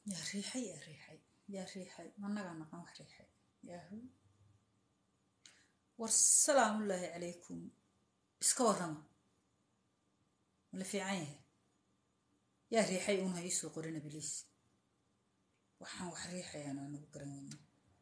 yaa riixay yaa riixay yaa riixay managaa naqan wax riixay yaahu war salaamullaahi calaykum iska warrama mala fiican yahay yaa riixay uun ha iisoo qorina biliis waxaan wax riixayaan anagu garan weyna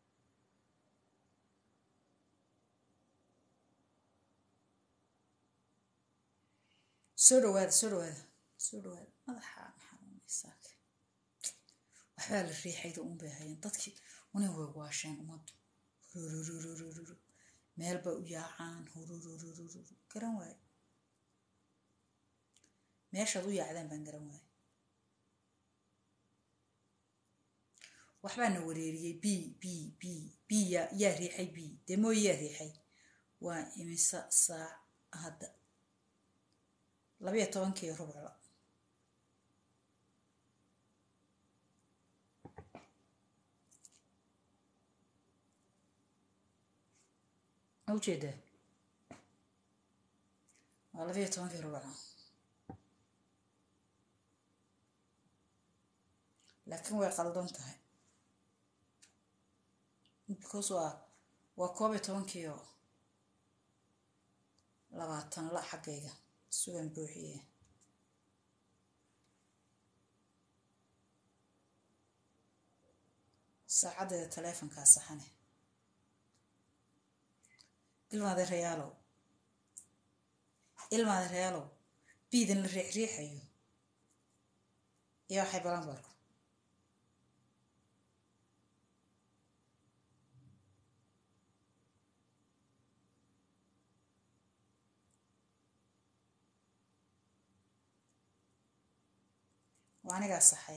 soo dhawaada soo dhawaada soo dhawaada madaxaa maxanuunaysaa waxbaa la riixayda uun bay hayeen dadkii una way waasheen ummaddu hururururururu meel bay u yaacaan hurururururu garan waaye meeshaad u yaacdaan baan garan waaye waxbaa na wareeriyey b b b b yaa yaa riixay b dee mooye yaa riixay waa imisa saac hadda labayo tobankii rubcla ma ujeedaa waa labayo tobankii rubcla laakiin way qaldan tahay because waa waa koob iyo tobankii oo labaatan la xaggayga sugan buuxiye saacaddeeda taleefonkaa saxane ilmaade rayaalow ilmaade rayaalow biidan la riixriixayo iyo waxay balan barku waa anigaa saxay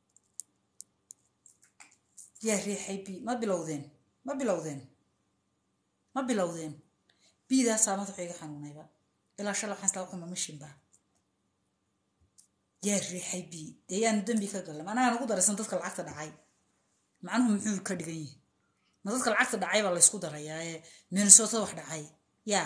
yaa riixay b ma bilowdeen ma bilowdeen ma bilowdeen biidaasaa madaxu iga xanuunayba ilaa shala waxaan isla waxuma mashinba yaa riixay b dee yaanu dembi ka galna managaan ugu daraysan dadka lacagta dhacay macnuhu muxuu ka dhigan yahay ma dadka lacagta dhacay baa laysku darayaa ee minnesota wax dhacay yaa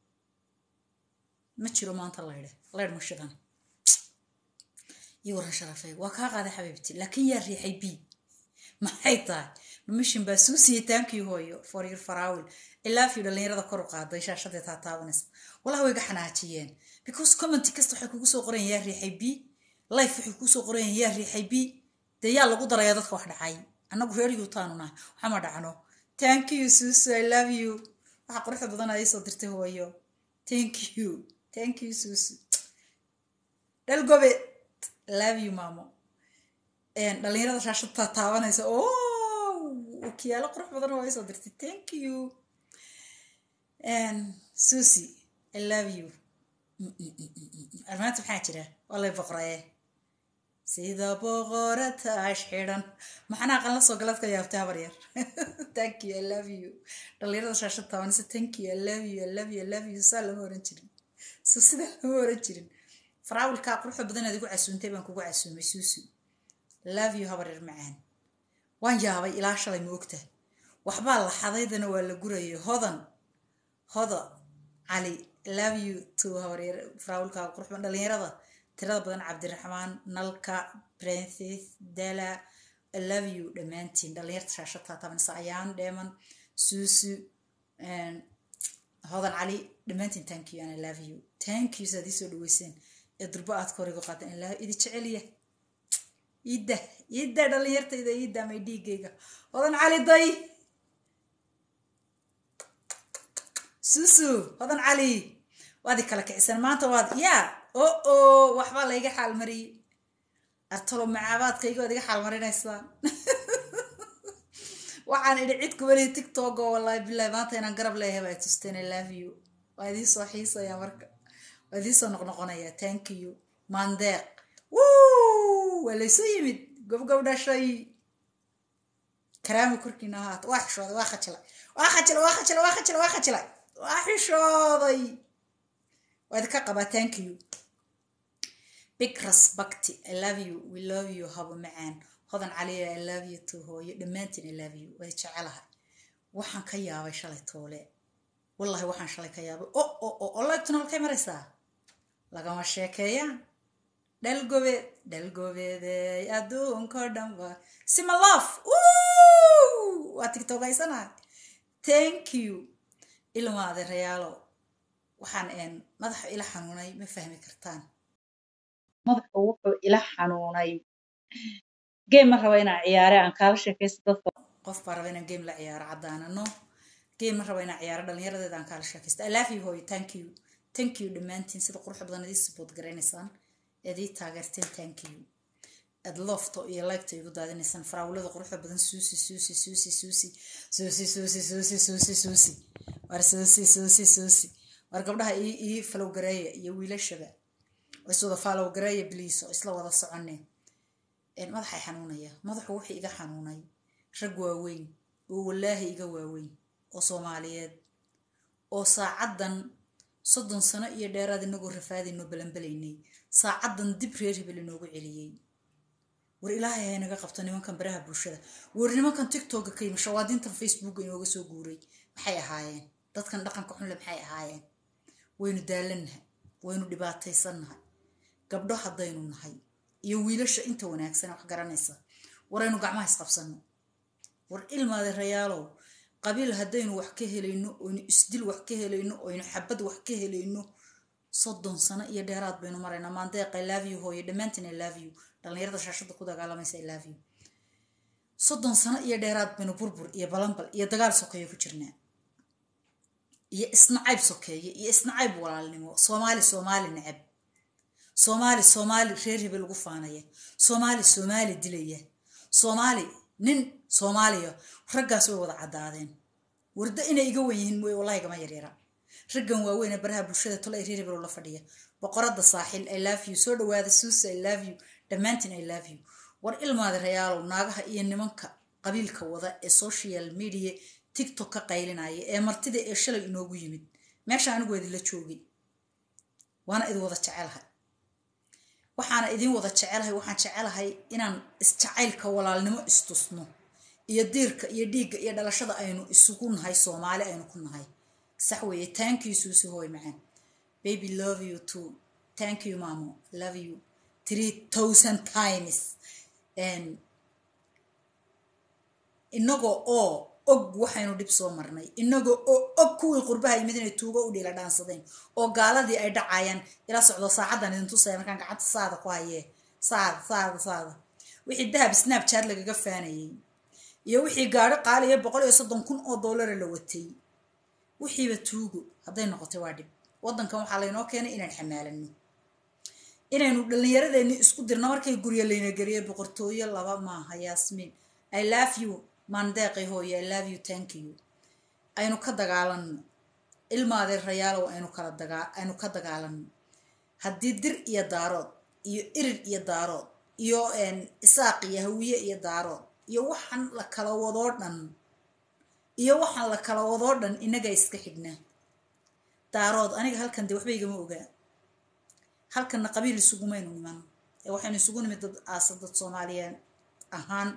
ma jiro maanta laydhe laydh ma shidan iyo waran sharafay waa kaa qaaday xabiibti laakiin yaa riixay b maxay tahay mishin baa suu siiyey taankii hooyo for your farawil ilaafiyo dhallinyarada kor u qaaday shaashadee taa taabanaysa wallahi way ga xanaajiyeen because commenty kasta waxay kugu soo qorayaan yaa riixay b life waxay kugu soo qorayaan yaa riixay b dee yaa lagu darayaa dadka wax dhacay annagu reer yuutaanu nahay waxama dhacno thank you susu i love you waxa quruxda badan ay soo dirtay hooyo thank you thank you susu dhalgobe love you maamo dhalinyarada shaashadta taabanaysa o wakiyaalo qurux badan waa soo dirtay thank you susi i love you armaanta maxaa jira waa lay boqoraye sida boqora taash xidhan maxana aqan la soo galaad ka yaabtay habar yar thank you i love you dhalinyarada shaashad taabanaysa thank you i love you i love you i love you saa lama oran jirin so sidaa lama oran jirin faraawilkaa quruxda badan aad igu casuuntay baan kugu casuumay suusu love you habaryar macaan waan yaabay ilaa shalay ma ogta waxbaa la xadaydana waa la gurayay hodan hoda cali love you to habaryar faraawilkaa qurux badan dhalinyarada tirada badan cabdiraxmaan nalka princess dala love you dhammaantiin dhalinyarta shaashadtaa tabanisa ayaan dheeman suusu hodan cali dhammaantiin thank you and i love you thank you saad ii soo dhaweyseen ee durbo aad ka horiga qaatan ilaa idi jeceliya iidda iidda dhalinyartayda iidda may dhiigayga hodan cali day susu hodan cali waad i kala kicisan maanta waad yaa o o waxbaa layga xaalmariyey artalo macaabaadkayga waad iga xaalmarinaysaan waxaan idhi cid kuweli tiktok oo wallahi bilahi maanta inaan garab leeyahay baa tusteen i love you waa idii soo xiisaya marka waa idii soo noqnoqonaya thank you mandeeq wuu waa laysu yimid gobgob dhashay karaami korkiina ahaata waa xishooday waa khajilay waa khajilay waa khajilay waa khajilay waa khajilay waa xishooday waa idinka qabaa thank you big respect i love you we love you habo macaan hodan caliya i love you to hooyo dhammaantiin i love you way jecelahay waxaan ka yaabay shalay toole wallahi waxaan shalay ka yaabay o o o o laygtuna halkay maraysaa lagama sheekeeyaan dhalgobeed dhalgobeedeey adduunko dhan waa simalof waa tigtogaysanahay thank you ilma adeerayaalo waxaan madaxa ila xanuunay ma fahmi kartaan madaxu wuxuu ila xanuunay game ma raba inaan ciyaare aan kaala sheekaysto dadka qof baa raba inaan game la ciyaaro caddaanano game ma raba inaan ciyaaro dhallinyaradeeda aan kaala sheekaysto i love you hooyo thank you thank you dhammaantiin sida qurux badan idii support garaynaysaan eed ii taageerteen thank you aad lofto iyo liketa igu daadinaysaan faraawilada quruxda badan suusi suusi suusi suusi suusi suusi suusi suusi suusi war suusi suusi suusi war gabdhaha ii falow gareeya iyo wiilashaba oo iswada falow gareeya bliis oo isla wada soconeen madaxay xanuunaya madaxu wuxuu iga xanuunay rag waaweyn oo wallaahi iga waaweyn oo soomaaliyeed oo saacaddan soddon sano iyo dheeraad inagoo rafaadaynoo balanbalaynay saacaddan dib reer hebel inoogu celiyey war ilaahay hay naga qabto nimankan baraha bulshada war nimankan tictokga ka yimi shawaadintan facebooka inooga soo guuray maxay ahaayeen dadkan dhaqanka xunle maxay ahaayeen waynu daalannahay waynu dhibaataysannahay gabdho haddaynu nahay iyo wiilasha inta wanaagsan wax garanaysa waraynu gacmaha isqabsanno war ilmaade rayaalow qabiil haddaynu wax ka helayno oynu isdil wax ka helayno oynu xabad wax ka helayno soddon sano iyo dheeraad baynu maraynaa maandeeq i love you hooyo dhammaantiin i love you dhallinyarada shaashada ku dagaalamaysa i love you soddon sano iyo dheeraad baynu burbur iyo balanbal iyo dagaal sokeeye ku jirnaa iyo isnacayb sokeeye iyo isnacayb walaalnimo soomaali soomaali necab soomaali soomaali reer hebel ugu faanaya soomaali soomaali dilaya soomaali nin soomaaliya raggaas way wada caddaadeen warda inay iga wen yihiin mooye wallahi gama yaryara raggan waaweyne baraha bulshada tolo ay reer hebel la fadhiya boqorada saaxil i love you soo dhawaada suusa i love you dhammaantiin i love you war ilmaada rayaalow naagaha iyo nimanka qabiilka wada ee social media tiktok ka qaylinaya ee martida ee shalay inoogu yimid meesha anigu idinla joogay waana idin wada jecelahay waxaana idin wada jecelahay waxaan jecelahay inaan isjacaylka walaalnimo istusno iyo diirka iyo dhiigga iyo dhalashada aynu isugu nahay soomaali aynu ku nahay sax weeye thank you suusi hooy macaan baby love you too thank you mamo love you three thousand times inagoo oo og waxaynu dhib soo marnay inagoo oo og kuwii qurbaha yimid inay tuugo u dhiila dhaansadeen oo gaaladii ay dhacayaan ila socdo saacaddan idin tusaya markaan gacanta saada ku hayee saada saada saada wixii dahab snapchat lagaga faanayey iyo wixii gaadho qaaliya boqol iyo soddon kun oo dollara la watay wixiiba tuugo hadday noqotay waa dhib waddankan waxaa laynoo keenay inaan xamaalano inaynu dhallinyaradeenni isku dirno markay guryo layna geliyo boqortooyo laba maaha yaasmiin i love you maandeeqay hooyo i love you thank you aynu ka dagaalanno ilmaadee rayaalow aynu kala dagaa aynu ka dagaalanno haddii dir iyo daarood iyo irir iyo daarood iyo isaaq iyo hawiye iyo daarood iyo waxaan la kala wadoo dhan iyo waxaan la kala wadoo dhan innagaa iska xignaa daarood aniga halkan dee waxba igama ogaa halkanna qabiil isugumaynu niman ee waxaynu isugu nimid dad aasa dad soomaaliyeed ahaan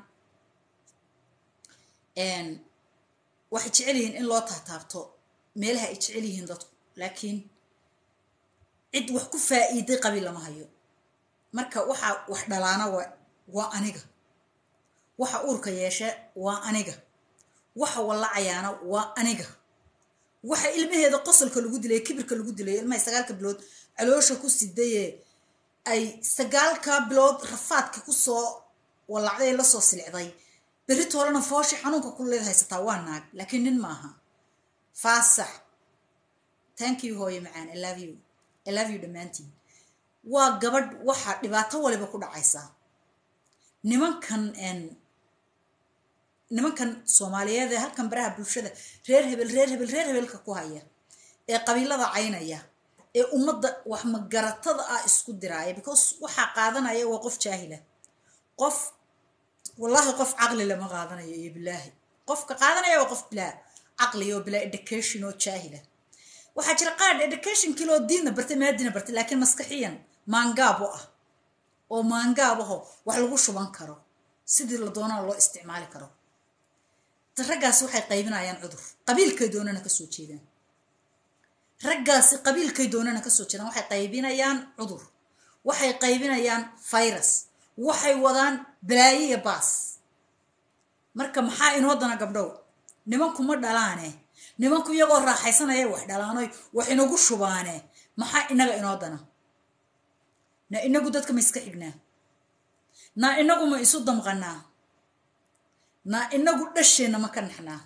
waxay jecel yihiin in loo taataabto meelaha ay jecel yihiin dadku laakiin cid wax ku faa'iiday qabiil lama hayo marka waxa wax dhalaana waa aniga waxa uurka yeeshe waa aniga waxa wallacayaana waa aniga waxa ilmaheeda qosolka lagu dilay kibirka lagu dilay ilmahay sagaalka bilood caloosha ku sidaye ay sagaalka bilood rafaadka kusoo wallacday lasoo silicday berrito horena fooshi xanuunka ku leed haysataa waa naag laakiin nin maaha faasax thank you hooye macaan i love you i love you dhammaantiin waa gabadh waxa dhibaato waliba ku dhacaysaa nimankan nimankan soomaaliyeed ee halkan baraha bulshada reer hebel reer hebel reer hebelka ku haya ee qabiilada caynaya ee ummadda wax magaratada ah isku diraaya because waxaa qaadanaya waa qof jaahila qof wallaahi qof caqli lama qaadanayo iyo bilaahi qofka qaadanaya waa qof bilaa caqli oo bilaa education oo jaahila waxaa jira qaad educationkii loo diinna bartay maadina bartay laakiin maskaxiyan maangaabo ah oo maangaabaho wax lagu shuban karo sidii la doonana loo isticmaali karo raggaasi waxay qaybinayaan cudur qabiilkay doonana kasoo jeedaan raggaasi qabiilkay doonana kasoo jeedaan waxay qaybinayaan cudur waxay qaybinayaan virus waxay wadaan balaayo iyo baas marka maxaa inoo dana gabdhow nimanku ma dhalaane nimanku iyagoo raaxaysanaya wax dhalaanoy wax inagu shubaane maxaa inaga inoo dana na inagu dadka ma iska xignaa na inagu ma isu damqanaa na inagu dhasheenna ma ka naxnaa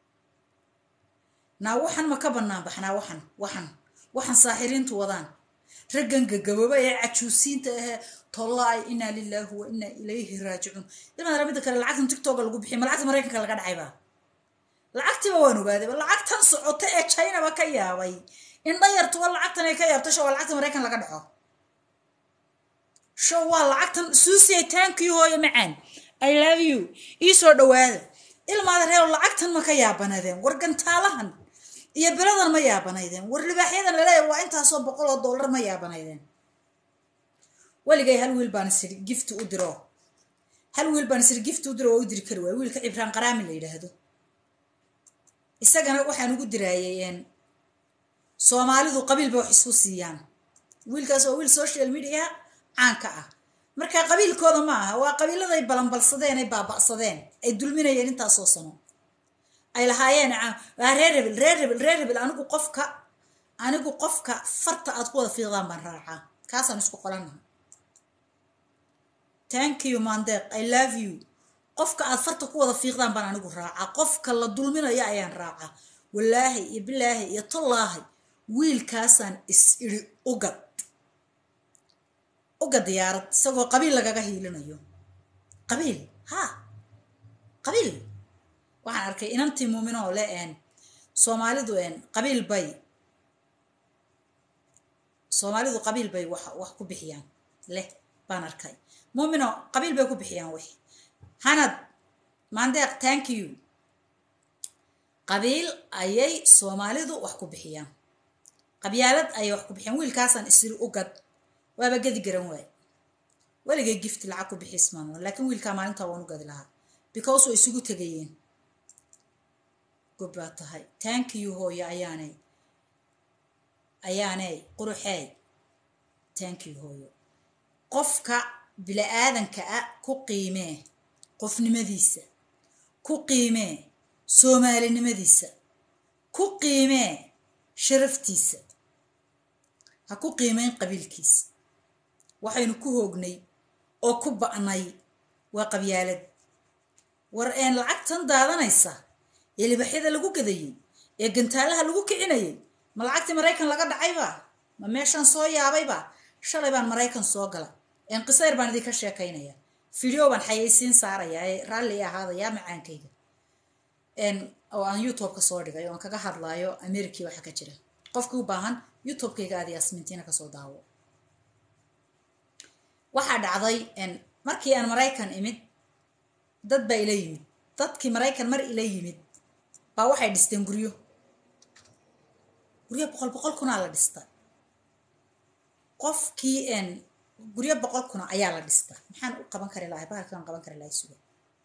naa waxan ma ka bannaan baxnaa waxan waxan waxan saaxiriintu wadaan raggan gagabooba ee cajuusiinta ahee tollaay inaa lilaahi wa inaa ilayhi raajicuun ilmaadara midda kale lacagtan tictoga lagu bixiy ma lacagta maraykanka laga dhacayba lacagtiiba waan ogaadayba lacagtan socota ee chinaba ka yaabay indha yartuba lacagtan ay ka yaabta sho waa lacagta maraykan laga dhaco show waa lacagtan suusiya taankii hooyo macaan i love you ii soo dhawaada ilmaada reero lacagtan ma ka yaabanaydeen war gantaalahan iyo beladan ma yaabanaydeen war libaaxyadan laleeyahay waa intaasoo boqol oo dollar ma yaabanaydeen weligay hal wiil baan isiri gift u diro hal wiil baan isiri gift u diro waa u diri kari waay wiilka cibraan qaraami la yidhaahdo isagana waxaan ugu diraayay soomaalidu qabiilba wax isku siiyaan wiilkaas waa wiil social media caanka ah marka qabiilkooda ma aha waa qabiiladay balanbalsadeen ay baaba'sadeen ay dulminayeen intaasoo sano ay lahaayeen waa reer rebel reer rebel reer rebel anigu qofka anigu qofka farta aad ku wada fiiqdaan baan raacaa kaasaan isku qolannaha thank you mandeeq i love you qofka aad farta ku wada fiiqdaan baan anigu raacaa qofka la dulminayo ayaan raacaa walaahi iyo bilaahi iyo tallaahi wiilkaasaan is iri ugad uga diyaarad isagoo qabiil lagaga hiilinayo qabiil ha qabiil waxaan arkay inantii muuminoo le een soomaalidu een qabiil bay soomaalidu qabiil bay wax wax ku bixiyaan leh baan arkay muumino qabiil bay ku bixiyaan wix hanad maandeeq thank you qabiil ayay soomaalidu wax ku bixiyaan qabyaalad ayay wax ku bixiyaan wiilkaasaan isiri ugad waaba gedi garan waay weligay gift lacag ku bixismaan laakiin wiilkaa maalintaa waan u gadi lahaa because way isugu tegayeen gob baa tahay thank you hooyo ayaanay ayaanay quruxeey thank you hooyo qofka bili-aadanka ah ku qiimee qofnimadiisa ku qiimee soomaalinimadiisa ku qiimee sharaftiisa ha ku qiimeyn qabiilkiisa waxaynu ku hoognay oo ku ba'nay waa qabyaalad war een lacagtan daadanaysa ee libaxyada lagu gadayey ee gantaalaha lagu kicinayay ma lacagtii maraykan laga dhacayba ma meeshaan soo yaabayba shalay baan maraykan soo gala een qisayr baan idinka sheekaynaya video baan xayaysiin saarayaa ee raalli ahaadayaa macaankayga oo aan youtube-ka soo dhigay oo aan kaga hadlaayo amerikii waxa ka jira qofkii u baahan youtube-kayga aad yasmintiina kasoo daawo waxaa dhacday markii aan maraykan imid dad baa ila yimid dadkii maraykan mar ila yimid baa waxay dhisteen guryo guryo boqol boqol kunaa la dhista qofkii guryo boqol kuna ayaa la dhista maxaan u qaban kari lahay bahalkii aan qaban kari lahay suga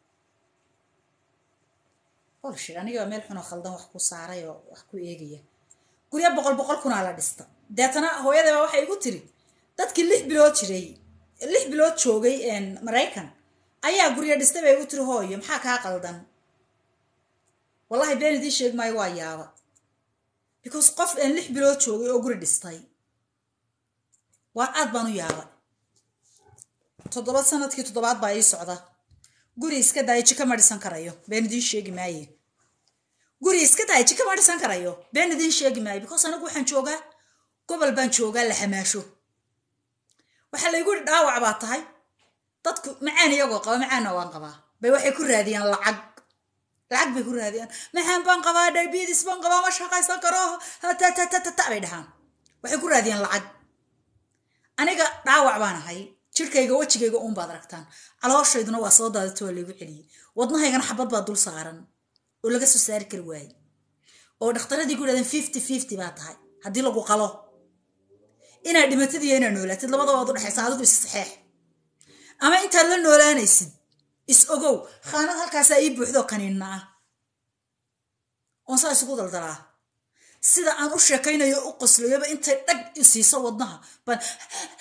bolshid anigoo meel xunoo khaldan wax ku saaray oo wax ku eegaya guryo boqol boqol kunaa la dhista deetana hooyadaba waxay igu tiri dadkii lix bilood jiray lix bilood joogay maraykan ayaa guryo dhistay bay igu tiri hooyo maxaa kaa qaldan wallahi been idiin sheeg maayo waa yaaba because qof aan lix bilood joogay oo guri dhistay waan aad baan u yaaba toddoba sanadkii toddobaad baa ii socda guri iska daaya jika ma dhisan karayo been idiin sheegi maaye guri iska daaya jika ma dhisan karayo been idiin sheegi maayo because anigu waxaan joogaa gobol baan joogaa la xamaasho waxaa laygu yihi dhaawac baa tahay dadku macaan iyagoo qaba macaanna waan qabaa bay waxay ku raadiyaan lacag lacag bay ku raadiyaan maxaan baan qabaa diabetes baan qabaa ma shaqaysan karo tatatata bay dhahaan waxay ku raadiyaan lacag aniga dhaawac baan ahay jirkayga wejigayga uun baad aragtaan calooshayduna waa soo daadata waa laygu celiyey wadnahaygana xabad baa dul saaran oo laga soo saari kari waaye oo dhakhtaradii ku yidhahdeen fifty fifty baa tahay haddii lagu qalo inaad dhimatid iyo inaad noolaatid labadaba waad u dhexaysa adigu is saxeex ama intaad la noolaanaysid is ogow khaanad halkaasaa ii buuxdoo kaniinna ah oon saa isugu daldalaa sida aan u sheekaynayo u qoslayoba intay dhag isiiso wadnaha baan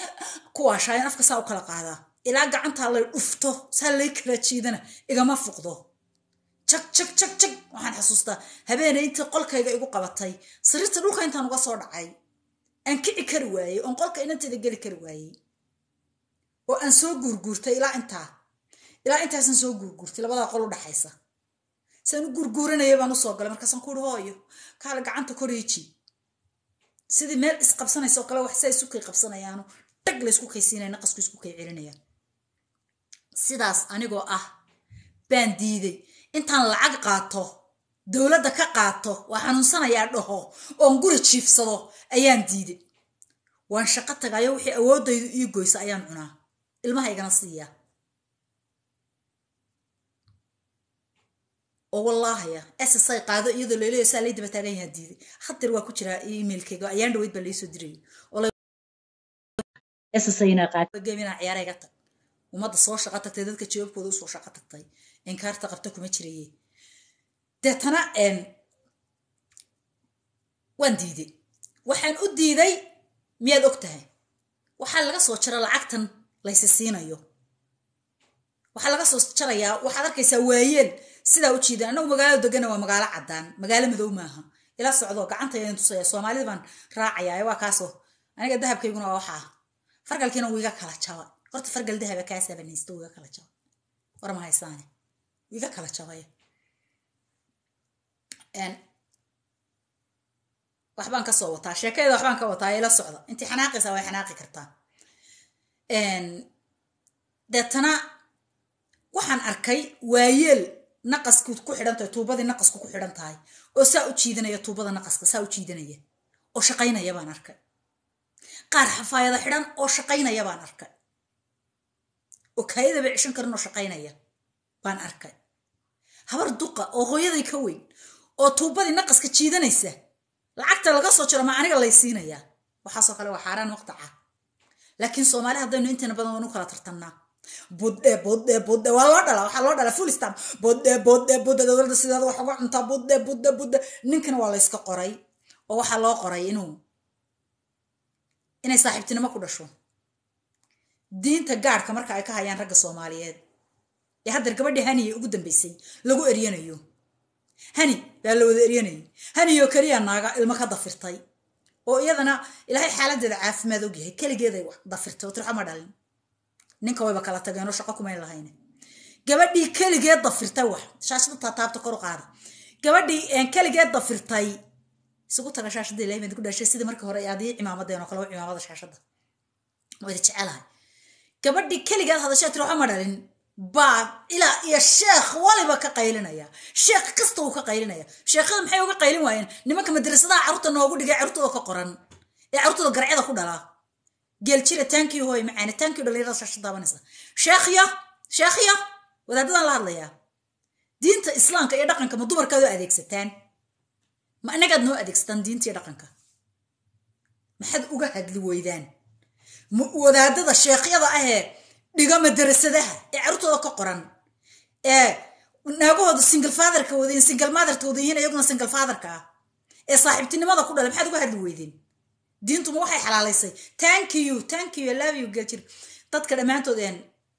kuwaashaayan afka saa u kala qaadaa ilaa gacantaa lay dhufto saa lay kala jiidana igama fuqdo jag jag jag jag waxaan xasuustaa habeenay intii qolkayga igu qabatay sariirta dhulka intaan uga soo dhacay aan kici kari waayey oon qolka inanteeda geli kari waayey oo aan soo guurguurtay ilaa intaa ilaa intaasaan soo guurguurtay labadaa qol u dhaxaysa saan u guurguuranaya baan usoo galay markaasaan ku uhi hooyo kaala gacanta koreeji sidii meel isqabsanaysa oo kale wax saa isu kay qabsanayaano dhag laysku kaysiinaya naqasku isku kay celinayaan sidaas anigoo ah baan diiday intaan lacag qaato dowladda ka qaato waa xanuunsanayaa dhaho oon guri jiifsado ayaan diiday waan shaqo tagayo wixii awooddaydu ii goysa ayaan cunaa ilmahaygana siiyaa oo wallaahaya ssay qaado iyadoo laleeyo saa lay daba taagan yahaa diiday hadeer waa ku jiraa emailkayga ayaan dhaweyd baa laysoo dirayay ssaynaaqaadgamina ciyaarayga tag ummadda soo shaqo tagtay dadka jawaabkooda usoo shaqo tagtay inkaarta qabta kuma jiraye deetana waan diiday waxaan u diiday miyaad og tahay waxaa laga soo jara lacagtan laysi siinayo waxaa laga soo jarayaa waxaad arkaysaa waayeel sidaa u jiidan annagu magaalada degana waa magaalo caddaan magaalo madow maaha ila socdo gacanta idin tusaya soomaalida baan raacayaa waa kaasoo aniga dahabkayguna waa waxaa fargalkiina wiiga kala jaba horta fargal dahaba kaasabanaysto wiiga kala jaba war ma haysaane wiiga kala jabay waxbaan ka soo wataa sheekayda waxbaan ka wataa ila socda intii xanaaqaysaa way xanaaqi kartaa deetana waxaan arkay waayeel naqasku ku xidhan tahay tuubadii naqasku ku xidhan tahay oo saa u jiidanaya tuubada naqaska saa u jiidanaya oo shaqaynaya baan arkay qaar xafaayada xidhan oo shaqaynaya baan arkay oo kaayadaba cishan karin oo shaqaynaya baan arkay habar duqa oo hooyaday ka weyn oo tuubadii naqaska jiidanaysa lacagta laga soo jiro ma aniga lay siinayaa waxaasoo kale waa xaaraan waqtaca laakiin soomaali haddaynu intayna badan waynu kala tartannaa budde budde budde waa loo dhalaa waxaa loo dhalaa full stam budde budde budde dowladda sideeda wax uga cuntaa budde budde budde ninkana waa layska qoray oo waxaa loo qoray inuu inay saaxiibtinimo ku dhasho diinta gaadhka marka ay ka hayaan ragga soomaaliyeed ee haddeer gabadhii haniye ugu dambaysay lagu eryanayo hani baa la wada eryanayay haniyoo keliya naaga ilmo ka dafirtay oo iyadana ilaahay xaaladeeda caafimaad ogyahay keligeeday dafirtay oo tirxo ma dhalin ninka wayba kala tageenoo shaqo kumayn lahayn gabadhii keligeed dafirtay wax shaashada taataabta kor u qaada gabadhii keligeed dafirtay isugu taga shaashada ilahay baan ku dhashay sidii markii hore adii cimaamadeen oo kale waa cimaamada shaashada waa idi jecelahay gabadhii keligeed hadashaa tiri waxa ma dhalin baa ilaa iyo sheekh waliba ka qaylinaya sheekh kasta uu ka qaylinaya sheekhada maxay uga qaylin waayeen nimanka madrasadaha carruurta noogu dhigay carruurtooda ka qoran ee carruurtooda garcyada ku dhalaa geeljira taankii hooy macaane taankii dhalinyarada shaasha daabanaysa sheekhya sheekhya wadaadadan la hadlayaa diinta islaamka iyo dhaqanka ma dumarkaad oo adeegsataan ma inagaad noo adeegsataan diinta iyo dhaqanka maxaad uga hadli weydaan wadaadada sheekhyada ahee dhiga madarasadaha ee carruurtooda ka qoran ee naagahooda single fatherka wadayin single motherka wadayihiin iyaguna single fatherka ah ee saaxiibtinimada ku dhalay maxaad uga hadli weydeen diintuma waxay xalaalaysay thank you thank you love you galjir dadka dhammaantood een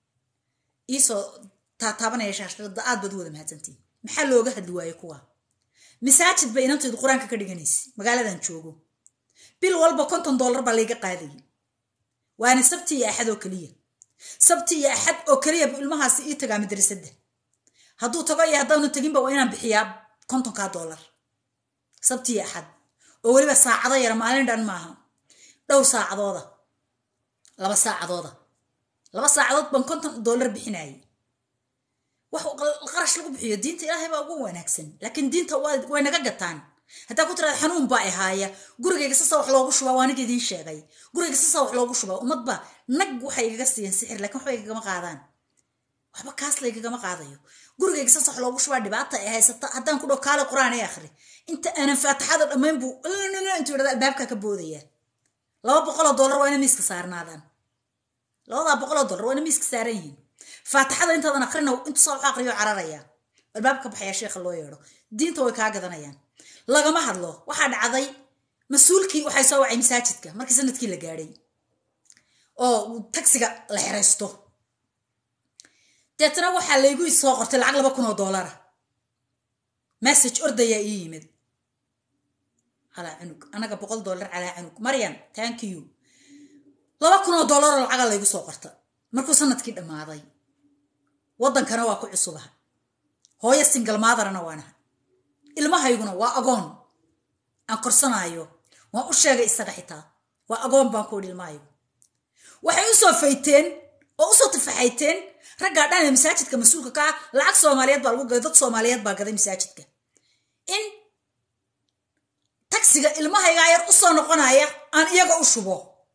iisoo taataabanaya shaashada aad baad u wada mahadsantiin maxaa looga hadli waaye kuwa masaajid bay inanteedu qur-aanka ka dhiganaysa magaaladan joogo bil walba konton dollar baa layga qaadayay waana sabti iyo axad oo keliya sabti iyo axad oo keliya bu ilmahaasi ii tagaa madrasadda hadduu tago iyo haddaanu teginba waa inaan bixiyaa kontonkaa dollar sabti iyo axad oo weliba saacado yara maalin dhan maaha dhowr saacadooda laba saacadooda laba saacadood baan konton dollar bixinayay wax qarash lagu bixiyo diinta ilaahay baa ugu wanaagsan laakiin diinta way naga gataan haddaa ku tiraada xanuun baa ahaaya gurigayga sasa wax loogu shubaa waa aniga idiin sheegay gurigayga sasa wax loogu shubaa ummadba nag waxay igaga siiyeen sixir laakiin waxba igagama qaadaan waxba kaas laygagama qaadayo gurigayga sasa wax loogu shubaa dhibaata ay haysata haddaan ku dhow kaale qur-aan ee akhri inta aanan faatixada dhammayn buu intuu yidhahda albaabka ka boodaya laba boqoloo dollar waa ina miiska saarnaadaan labadaa boqoloo dollar waa ina miiska saaran yihiin faatixada intaadan akrina intuu saa wax aqriyo cararaya albaabka baxaya sheekha loo yeedho diinta way kaa gadanayaan lagama hadlo waxaa dhacday mas-uulkii waxay soo wacay masaajidka markii sanadkii la gaadhay oo tagsiga la xeraysto deetana waxaa laygu soo qortay lacag laba kun oo doolara message ordayaa ii yimid calaa cunug anaga boqol dollar calaa cunug maryan thank you laba kun oo dollaroo lacaga laygu soo qorta markuu sanadkii dhammaaday waddankana waa ku cusubaha hooyo singal maadarana waanaha ilmahayguna waa agoon aan korsanaayo waan u sheegay isaga xitaa waa agoon baan ku idhi ilmahaygu waxay u soo fayteen oo usoo tafaxayteen raggaa dhan ee masaajidka mas-uulka ka ah lacag soomaaliyeed baa lagu gaday dad soomaaliyeed baa gaday masaajidka in tagsiga ilmahaygaa yar u soo noqonaya aan iyaga u shubo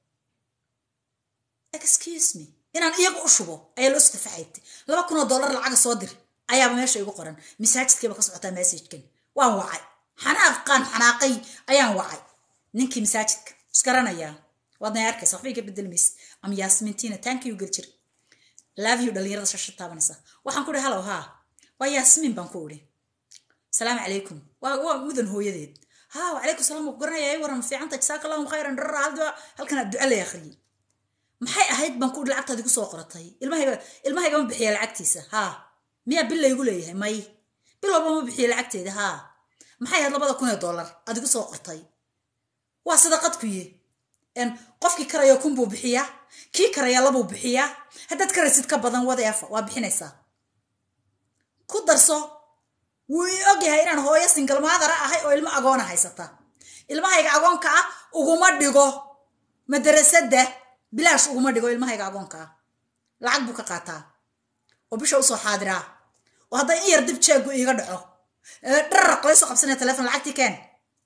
excuse me inaan iyaga u shubo ayaa loo soo tafaxaytay laba kun oo dollar lacaga soo dir ayaaba meesha igu qoran masaajidkiiba ka socotaa messajkan waan wacay xanaaqaan xanaaqay ayaan wacay ninkii masaajidka isgaranayaa waadna arkaysa waxba iga bedelmaysa am yaasmintiina tankiyu gel jir love you dhalinyarada shasha taabanaysa waxaan ku ihi halow haa waa yaasmiin baan ku idhi salaamu calaykum waa mudan hooyadeed haa wacalaykum salaam ku garanaya ay waran fiicanta jasaaka allahum khayran dharra halda halkan aad duca lay akhriyey maxay ahayd baan ku idhi lacagtaadi ku soo qoratay ilmahayga ilmahayga ma bixiya lacagtiisa haa miyaa bil laygu leeyahay may bil walba ma bixiya lacagteeda haa maxay ahayd labada kun ee dollar adigu soo qortay waa sadaqad kuye qofkii karaya kun buu bixiyaa kii karaya labuu bixiyaa haddaad karaysid ka badan wadeefa waa bixinaysaa ku darso wuu ii ogyahay inaan hooyo singalmaadara ahay oo ilmo agoona haysata ilmahayga agoonka ah uguma dhigo madarasada bilaash uguma dhigo ilmahayga agoonka ah lacag buu ka qaataa oo bisha usoo xaadiraa oo hadday in yar dib jeegu iiga dhaco dharraq laysoo qabsanaya telefon lacagtii keen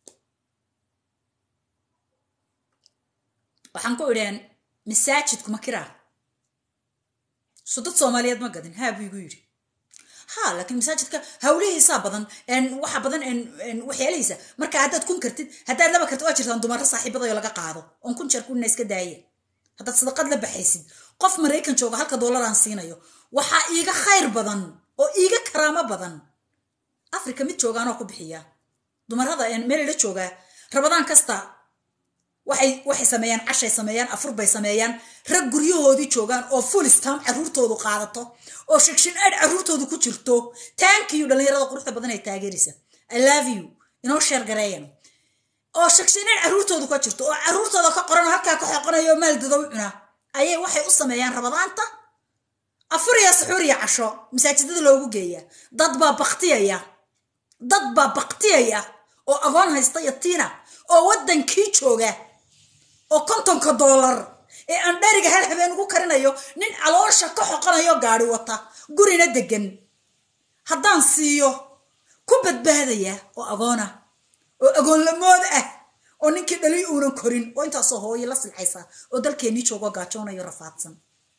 waxaan ku idheen masaajidku ma kiraa so dad soomaaliyeed ma gadin haa buu igu yidhi ha laakiin masaajidka hawlihiisaa badan waxa badan waxyaalihiisa marka haddaad kun kartid haddaad laba kartid waa jirtaan dumaro saaxiibadayo laga qaado oon kun jeer kunna iska daaya haddaad sadaqad la baxaysid qof maraykan jooga halka dollar aan siinayo waxaa iiga khayr badan oo iiga karaamo badan africa mid joogaanoo ku bixiya dumarada meel la joogaa rabadaan kasta waxay waxay sameeyaan cashay sameeyaan afur bay sameeyaan rag guryahoodii joogaan oo full stam caruurtoodu qaadato oo shigshin aad caruurtoodu ku jirto taankiyu dhallinyarada quruxda badan ay taageeraysa i love you inoo sheer gareeyan oo shigshin aad caruurtoodu ka jirto oo caruurtooda ka qoran oo halkaa ka xoqonayo maaldada u cuna ayay waxay u sameeyaan rabadaanta afur iyo suxuur iyo casho masaajidada loogu geeya dad baa baktiyaya dad baa baktiyaya oo agoon haysta yatiina oo waddankii jooga oo kontonka doolar ee aan dheriga hal habeen ugu karinayo nin caloosha ka xoqonayo gaari wata gurina degan haddaan siiyo ku badbaadaya oo agoona oo agoonlamood ah oo ninkii dhali uunan korin oo intaasoo hooyo la silxaysa oo dalkeennii joogo gaajoonayo rafaadsan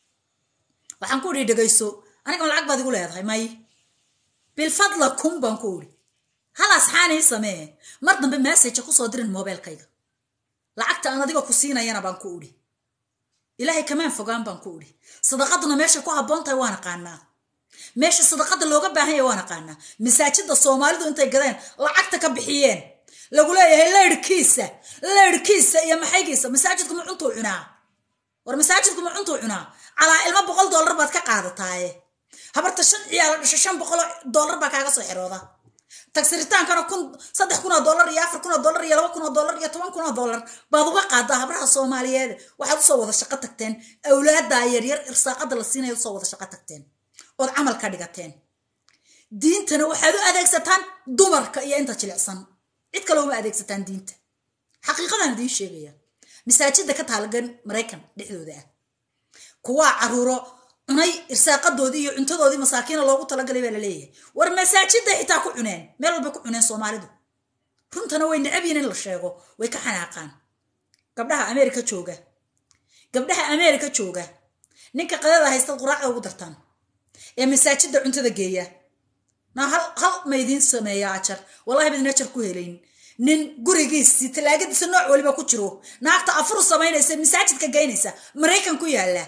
waxaan ku idhi dhegayso aniga lacag baad igu leedahay may bilfadla kun baan ku idhi hal asxaanii samee mar dambe messaja kusoo dirin mobeelkayga lacagta aan adiga ku siinayana baan ku idhi ilaahay kamaan fogaan baan ku idhi sadaqaduna meesha ku habboon tahay waan aqaanaa meesha sadaqada looga baahan yahay waan aqaanaa masaajida soomaalidu intay gadeen lacagta ka bixiyeen lagu leeyahay leyrhkiisa leyrhkiisa iyo maxaygiisa masaajidku ma cuntuu cunaa war masaajidku ma cuntuu cunaa calaa ilmo boqol dollar baad ka qaadataaye habarta shan ciyaalo dhasho shan boqoloo dollar baa kaaga soo xirooda tagsiritaankana kun saddex kun oo dollar iyo afar kun oo dollar iyo laba kun oo dollar iyo toban kun oo dollar baad uga qaadaa habraha soomaaliyeed waxaad usoo wada shaqo tagteen awlaaddaa yaryar irsaaqada la siinaya usoo wada shaqo tagteen ood camal ka dhigateen diintana waxaad u adeegsataan dumarka iyo inta jilicsan cid kale uma adeegsataan diinta xaqiiqadaan idiin sheegaya masaajida ka taalagan maraykan dhexdooda ah kuwaa caruuro cunay irsaaqadoodii iyo cuntadoodii masaakiina loogu talagalay baa laleeyahay war masaajiday xitaa ku cuneen meel walbay ku cuneen soomaalidu runtana way necabyiin in la sheego way ka xanaaqaan gabdhaha ameerika jooga gabdhaha ameerika jooga ninka qadada haysta quraacda ugu dartaan ee masaajida cuntada geeya na hal hal maydiin sameeya ajar wallahi bidin ajar ku helayn nin gurigiisii talaagadiisa nooc waliba ku jiro naagta afur samaynaysa masaajidka geynaysa maraykan ku yaala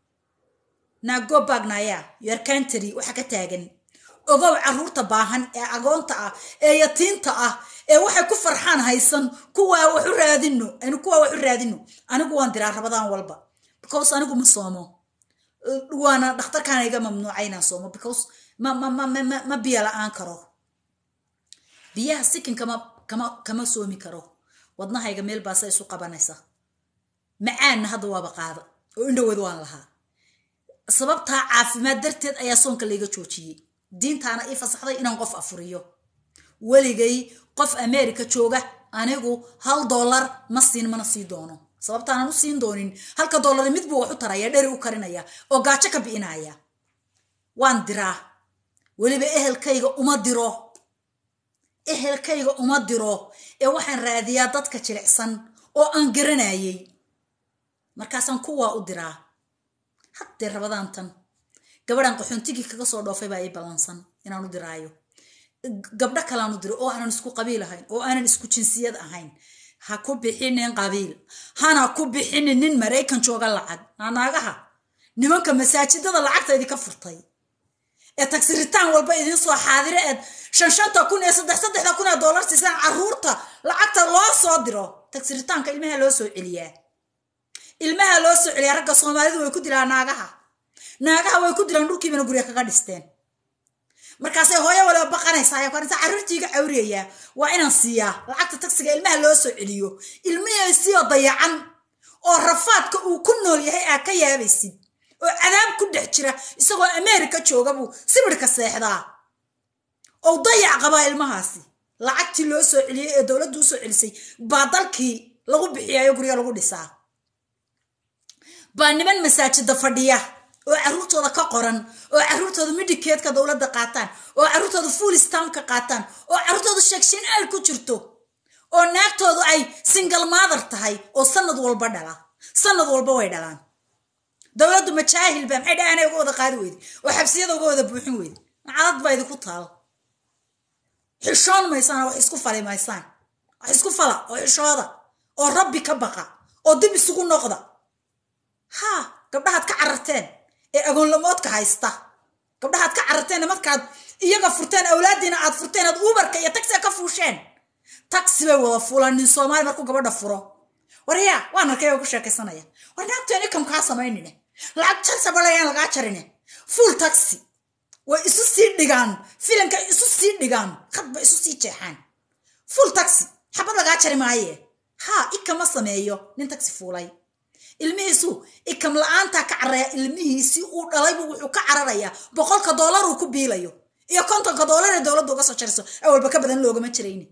naago baagnaya your country waxa ka taagan ogow caruurta baahan ee agoonta ah ee yatiinta ah ee waxay ku farxaan haysan kuwaa wax u raadino anu kuwaa wax u raadino anigu waan diraa rabadaan walba because anigu ma soomo waana dhakhtarkaana iga mamnuuca inaan soomo because ma ma ma ma ma biyo la-aan karo biyaha sikin kama kama kama soomi karo wadnahayga meel baasa isu qabanaysa macaanna hadda waaba qaada oo indhoweed waan lahaa sababtaa caafimaad darteed ayaa soonka layga joojiyey diintaana ii fasaxday inaan qof afuriyo weligay qof america jooga anigu hal dollar ma siin mana sii doono sababtaanan u siin doonin halka dollar mid buu wax u taraya dheri u karinaya oo gaajo ka bi'inaya waan diraa weliba ehelkayga uma diro ehelkayga uma diro ee waxaan raadiyaa dadka jilicsan oo aan garanayay markaasaan kuwaa u diraa haddee rabadaan tan gabadhan qaxoontigii kaga soo dhoofay baa ii ballansan inaan u diraayo gabdho kaleaan u diro oo aanan isku qabiil ahayn oo aanan isku jinsiyad ahayn ha ku bixinin qabiil hana ku bixinin nin maraykan jooga lacag naagaha nimanka masaajidada lacagta idinka furtay ee tagsiritaan walba idin soo xaadire eed shan shanta kun ee saddex saddexda kun ee dollar siisaan caruurta lacagta loo soo diro tagsiritaanka ilmaha loo soo celiyaa ilmaha loo soo celiyaa ragga soomaalidu way ku dilaan naagaha naagaha way ku dilaan dhulkiibana gurya kaga dhisteen markaasay hooyo waliba baqanaysaa ayaa kuaranta carruurtiiga cawriyayaa waa inaan siiyaa lacagta tagsiga ilmaha loo soo celiyo ilmihiisioo dayacan oo rafaadka uu ku nool yahay aa ka yaabaysid oo cadaab ku dhex jira isagoo ameerika jooga buu sibirhka seexdaa oo dayac qabaa ilmahaasi lacagtii loo soo celiyey ee dowladdu u soo celisay baa dalkii lagu bixiyayo gurya lagu dhisaa baa niman masaajida fadhiya oo carruurtooda ka qoran oo carruurtooda midhikeedka dowladda qaataan oo carruurtooda fuulistamka qaataan oo carruurtooda sheegshin aal ku jirto oo naagtoodu ay single mother tahay oo sanad walba dhala sanad walba way dhalaan dowladdu majaahil ba maxay dhahanay uga wada qaadi weyde oo xabsiyada uga wada buuxin weyde macadad baa idinku taal xishoon maysaan wax isku fali maysaan wax isku fala oo xishooda oo rabbi ka baqa oo dib isugu noqda haa gabdhahaad ka cararteen ee agoonlamoodka haysta gabdhahaad ka cararteen markaad iyaga furteen awlaadiina aad furteen aad uberka iyo taxiga ka fuusheen taxi bay wada fuulaan nin soomaali markuu gabadha furo waryaa waan arkay oo ku sheekaysanaya war naagteen ikam kaa samaynine lacag jarsabalayaan lagaa jarine full taxi way isu sii dhigaan filanka isu sii dhigaan khadba isu sii jeexaan full taxi xabad lagaa jari maaye haa ikama sameeyo nin taxi fuulay ilmihiisu ikam la-aantaa ka cararaya ilmihiisii uu dhalaybu wuxuu ka cararayaa boqolka doolar uu ku biilayo iyo kontonka doolar ee dowladda uga soo jariso awalba ka badan loogama jirayni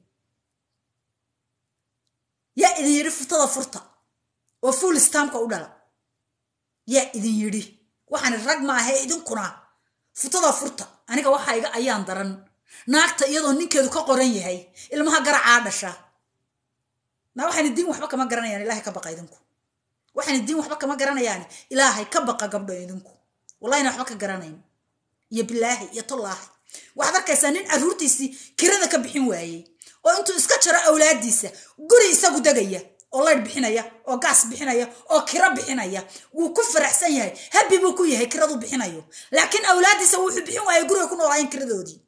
yaa idin yidhi furtada furta oo fuul stamka u dhala yaa idin yidhi waxaan rag ma ahe idinkuna furtada furta aniga waxaa iga ayaan daran naagta iyadoo ninkeedu ka qoran yahay ilmaha garacaa dhasha na waxayna diin waxba kama garanayaan ilaahay ka baqa idinku waxayna diin waxba kama garanayaan ilaahay ka baqa gabdho idinku wallahina waxba ka garanayn iyo bilaahi iyo tollaahi waxaad arkaysaa nin carruurtiisii kirada ka bixin waayey oo intuu iska jaro awlaadiisa guri isagu degaya oo laydh bixinaya oo gaas bixinaya oo kiro bixinaya wuu ku faraxsan yahay habi buu ku yahay kiradu bixinayo laakiin awlaadiisa wuxuu bixin waayay guriga ku noolaayen kiradoodii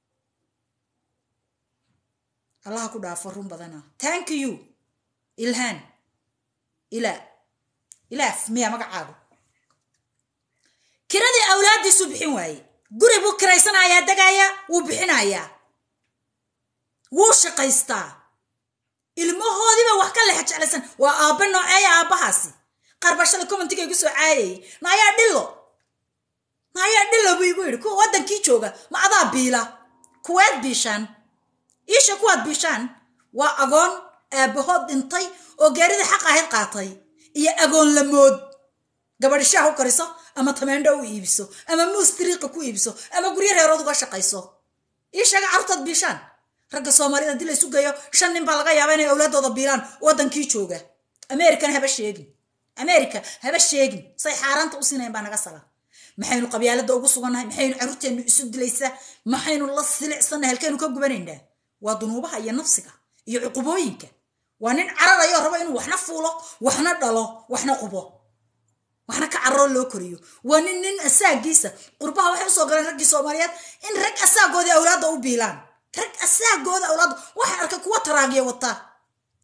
allaha ku dhaafo run badana thank you ilhaan ilaa ilaaf miyaa magacaagu kiradii awlaadiisuu bixin waaye guri buu kiraysanayaa degaya wuu bixinayaa wuu shaqaystaa ilmahoodiiba wax ka lexa jeclaysan waa aabba nooceeya aabbahaasi qaar baa shalay commentiga igu soo caayayay naayaa dhillo naayaa dhillo buu igu yidhi kuwa waddankii jooga ma adaa biila kuweed biishaan iisha kuwaad biishaan waa agoon aabbahood dhintay oo geeridii xaq ahayd qaatay iyo agoon lamood gabadhi shaah u kariso ama tameendho u iibiso ama muus diriiqa ku iibiso ama guryo reerood uga shaqayso ii sheega carruurtaad biishaan ragga soomaalida haddii la isu geeyo shan nin baa laga yaaba inay awlaadooda biilaan waddankii jooga american haba sheegin america haba sheegin say xaaraanta u siinayn baa naga sala maxaynu qabyaalada ugu sugannahay maxaynu carruurteennu isu dilaysaa maxaynu la silicsannahay halkaynu ka gubanaynaa waa dunuubaha iyo nafsiga iyo cuqubooyinka waa nin cararayo rabo inuu waxna fuulo waxna dhalo waxna qubo waxna ka cararoo loo koriyo waa nin nin asaagiisa qurbaha waxay usoo galeen raggii soomaaliyeed in rag asaagoodii awlaadda u biilaan rag asaagooda awlaadda waxay arkay kuwa taraagiya wata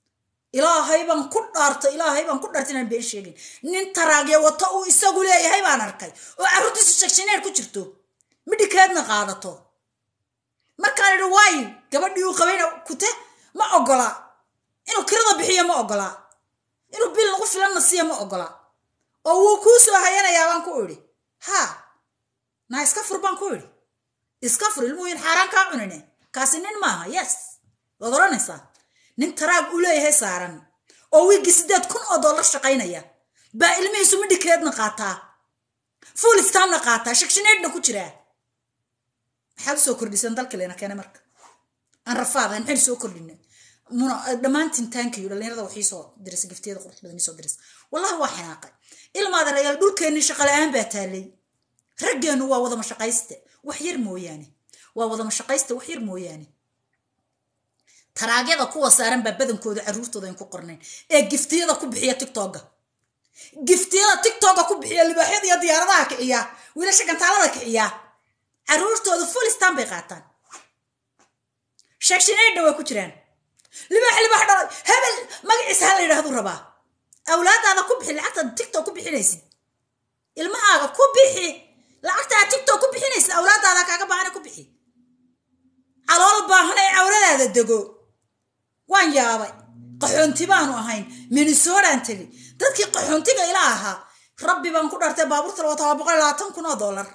ilaahay baan ku dhaartay ilaahay baan ku dhaartay inaan been sheegin nin taraagya wato uu isagu leeyahay baan arkay oo carruurtiisu shagshineer ku jirto midhikeedna qaadato markaan idhi waayo gabadhii uu qabayna kute ma ogola inuu kirada bixiyo ma ogola inuu bil lagu filanna siiyo ma ogola oo wuu kuu soo hayanayaa baan ku idhi haa naa iska fur baan ku idhi iska fur ilmuhuyin xaaraan kaa cunine kaasi nin maaha yes waad odhanaysaa nin taraag u leeyahay saaran oo wiiggii siddeed kun oo dollar shaqaynaya baa ilmihiisu midhikeedna qaataa full stamna qaataa shagshineedhna ku jiraa maxaad usoo kordhisan dalka leena keene marka aan rafaadahan maxaynu soo kordhina muna dhammaantiin taankiyo dhallinyarada waxii soo dirisa giftiyada qurux badan soo dirisa wallahi waa xanaaqay ilmaada rayaal dhulkeenni shaqala-aan baa taalay raggeennu waa wadama shaqayste wax yar mooyaane waa wadama shaqayste wax yar mooyaane taraagyada kuwa saaran baa badankooda carruurtooda ayn ku qornayn ee giftiyada ku bixiya tictogga giftiyada tictogga ku bixiya libaaxyada iyo diyaaradaha kiciya wiilasha gantaalada kiciya carruurtooda full stan bay qaataan sheegshineydha way ku jiraan libaax libaax dhalay hebel magaciisa ha la yidhahduu rabaa awlaadaada ku bixi lacagtaad tictok ku bixinaysid ilmahaaga ku bixi lacagtaad tictok ku bixinaysid awlaadaada kaaga baahana ku bixi calool baahan ee awladaada dego waan yaabay qaxoonti baanu ahayn minnesodaan tegi dadkii qaxoontiga ila ahaa rabbi baan ku dhartay baabuurta laba toban boqol labaatan kun oo dollar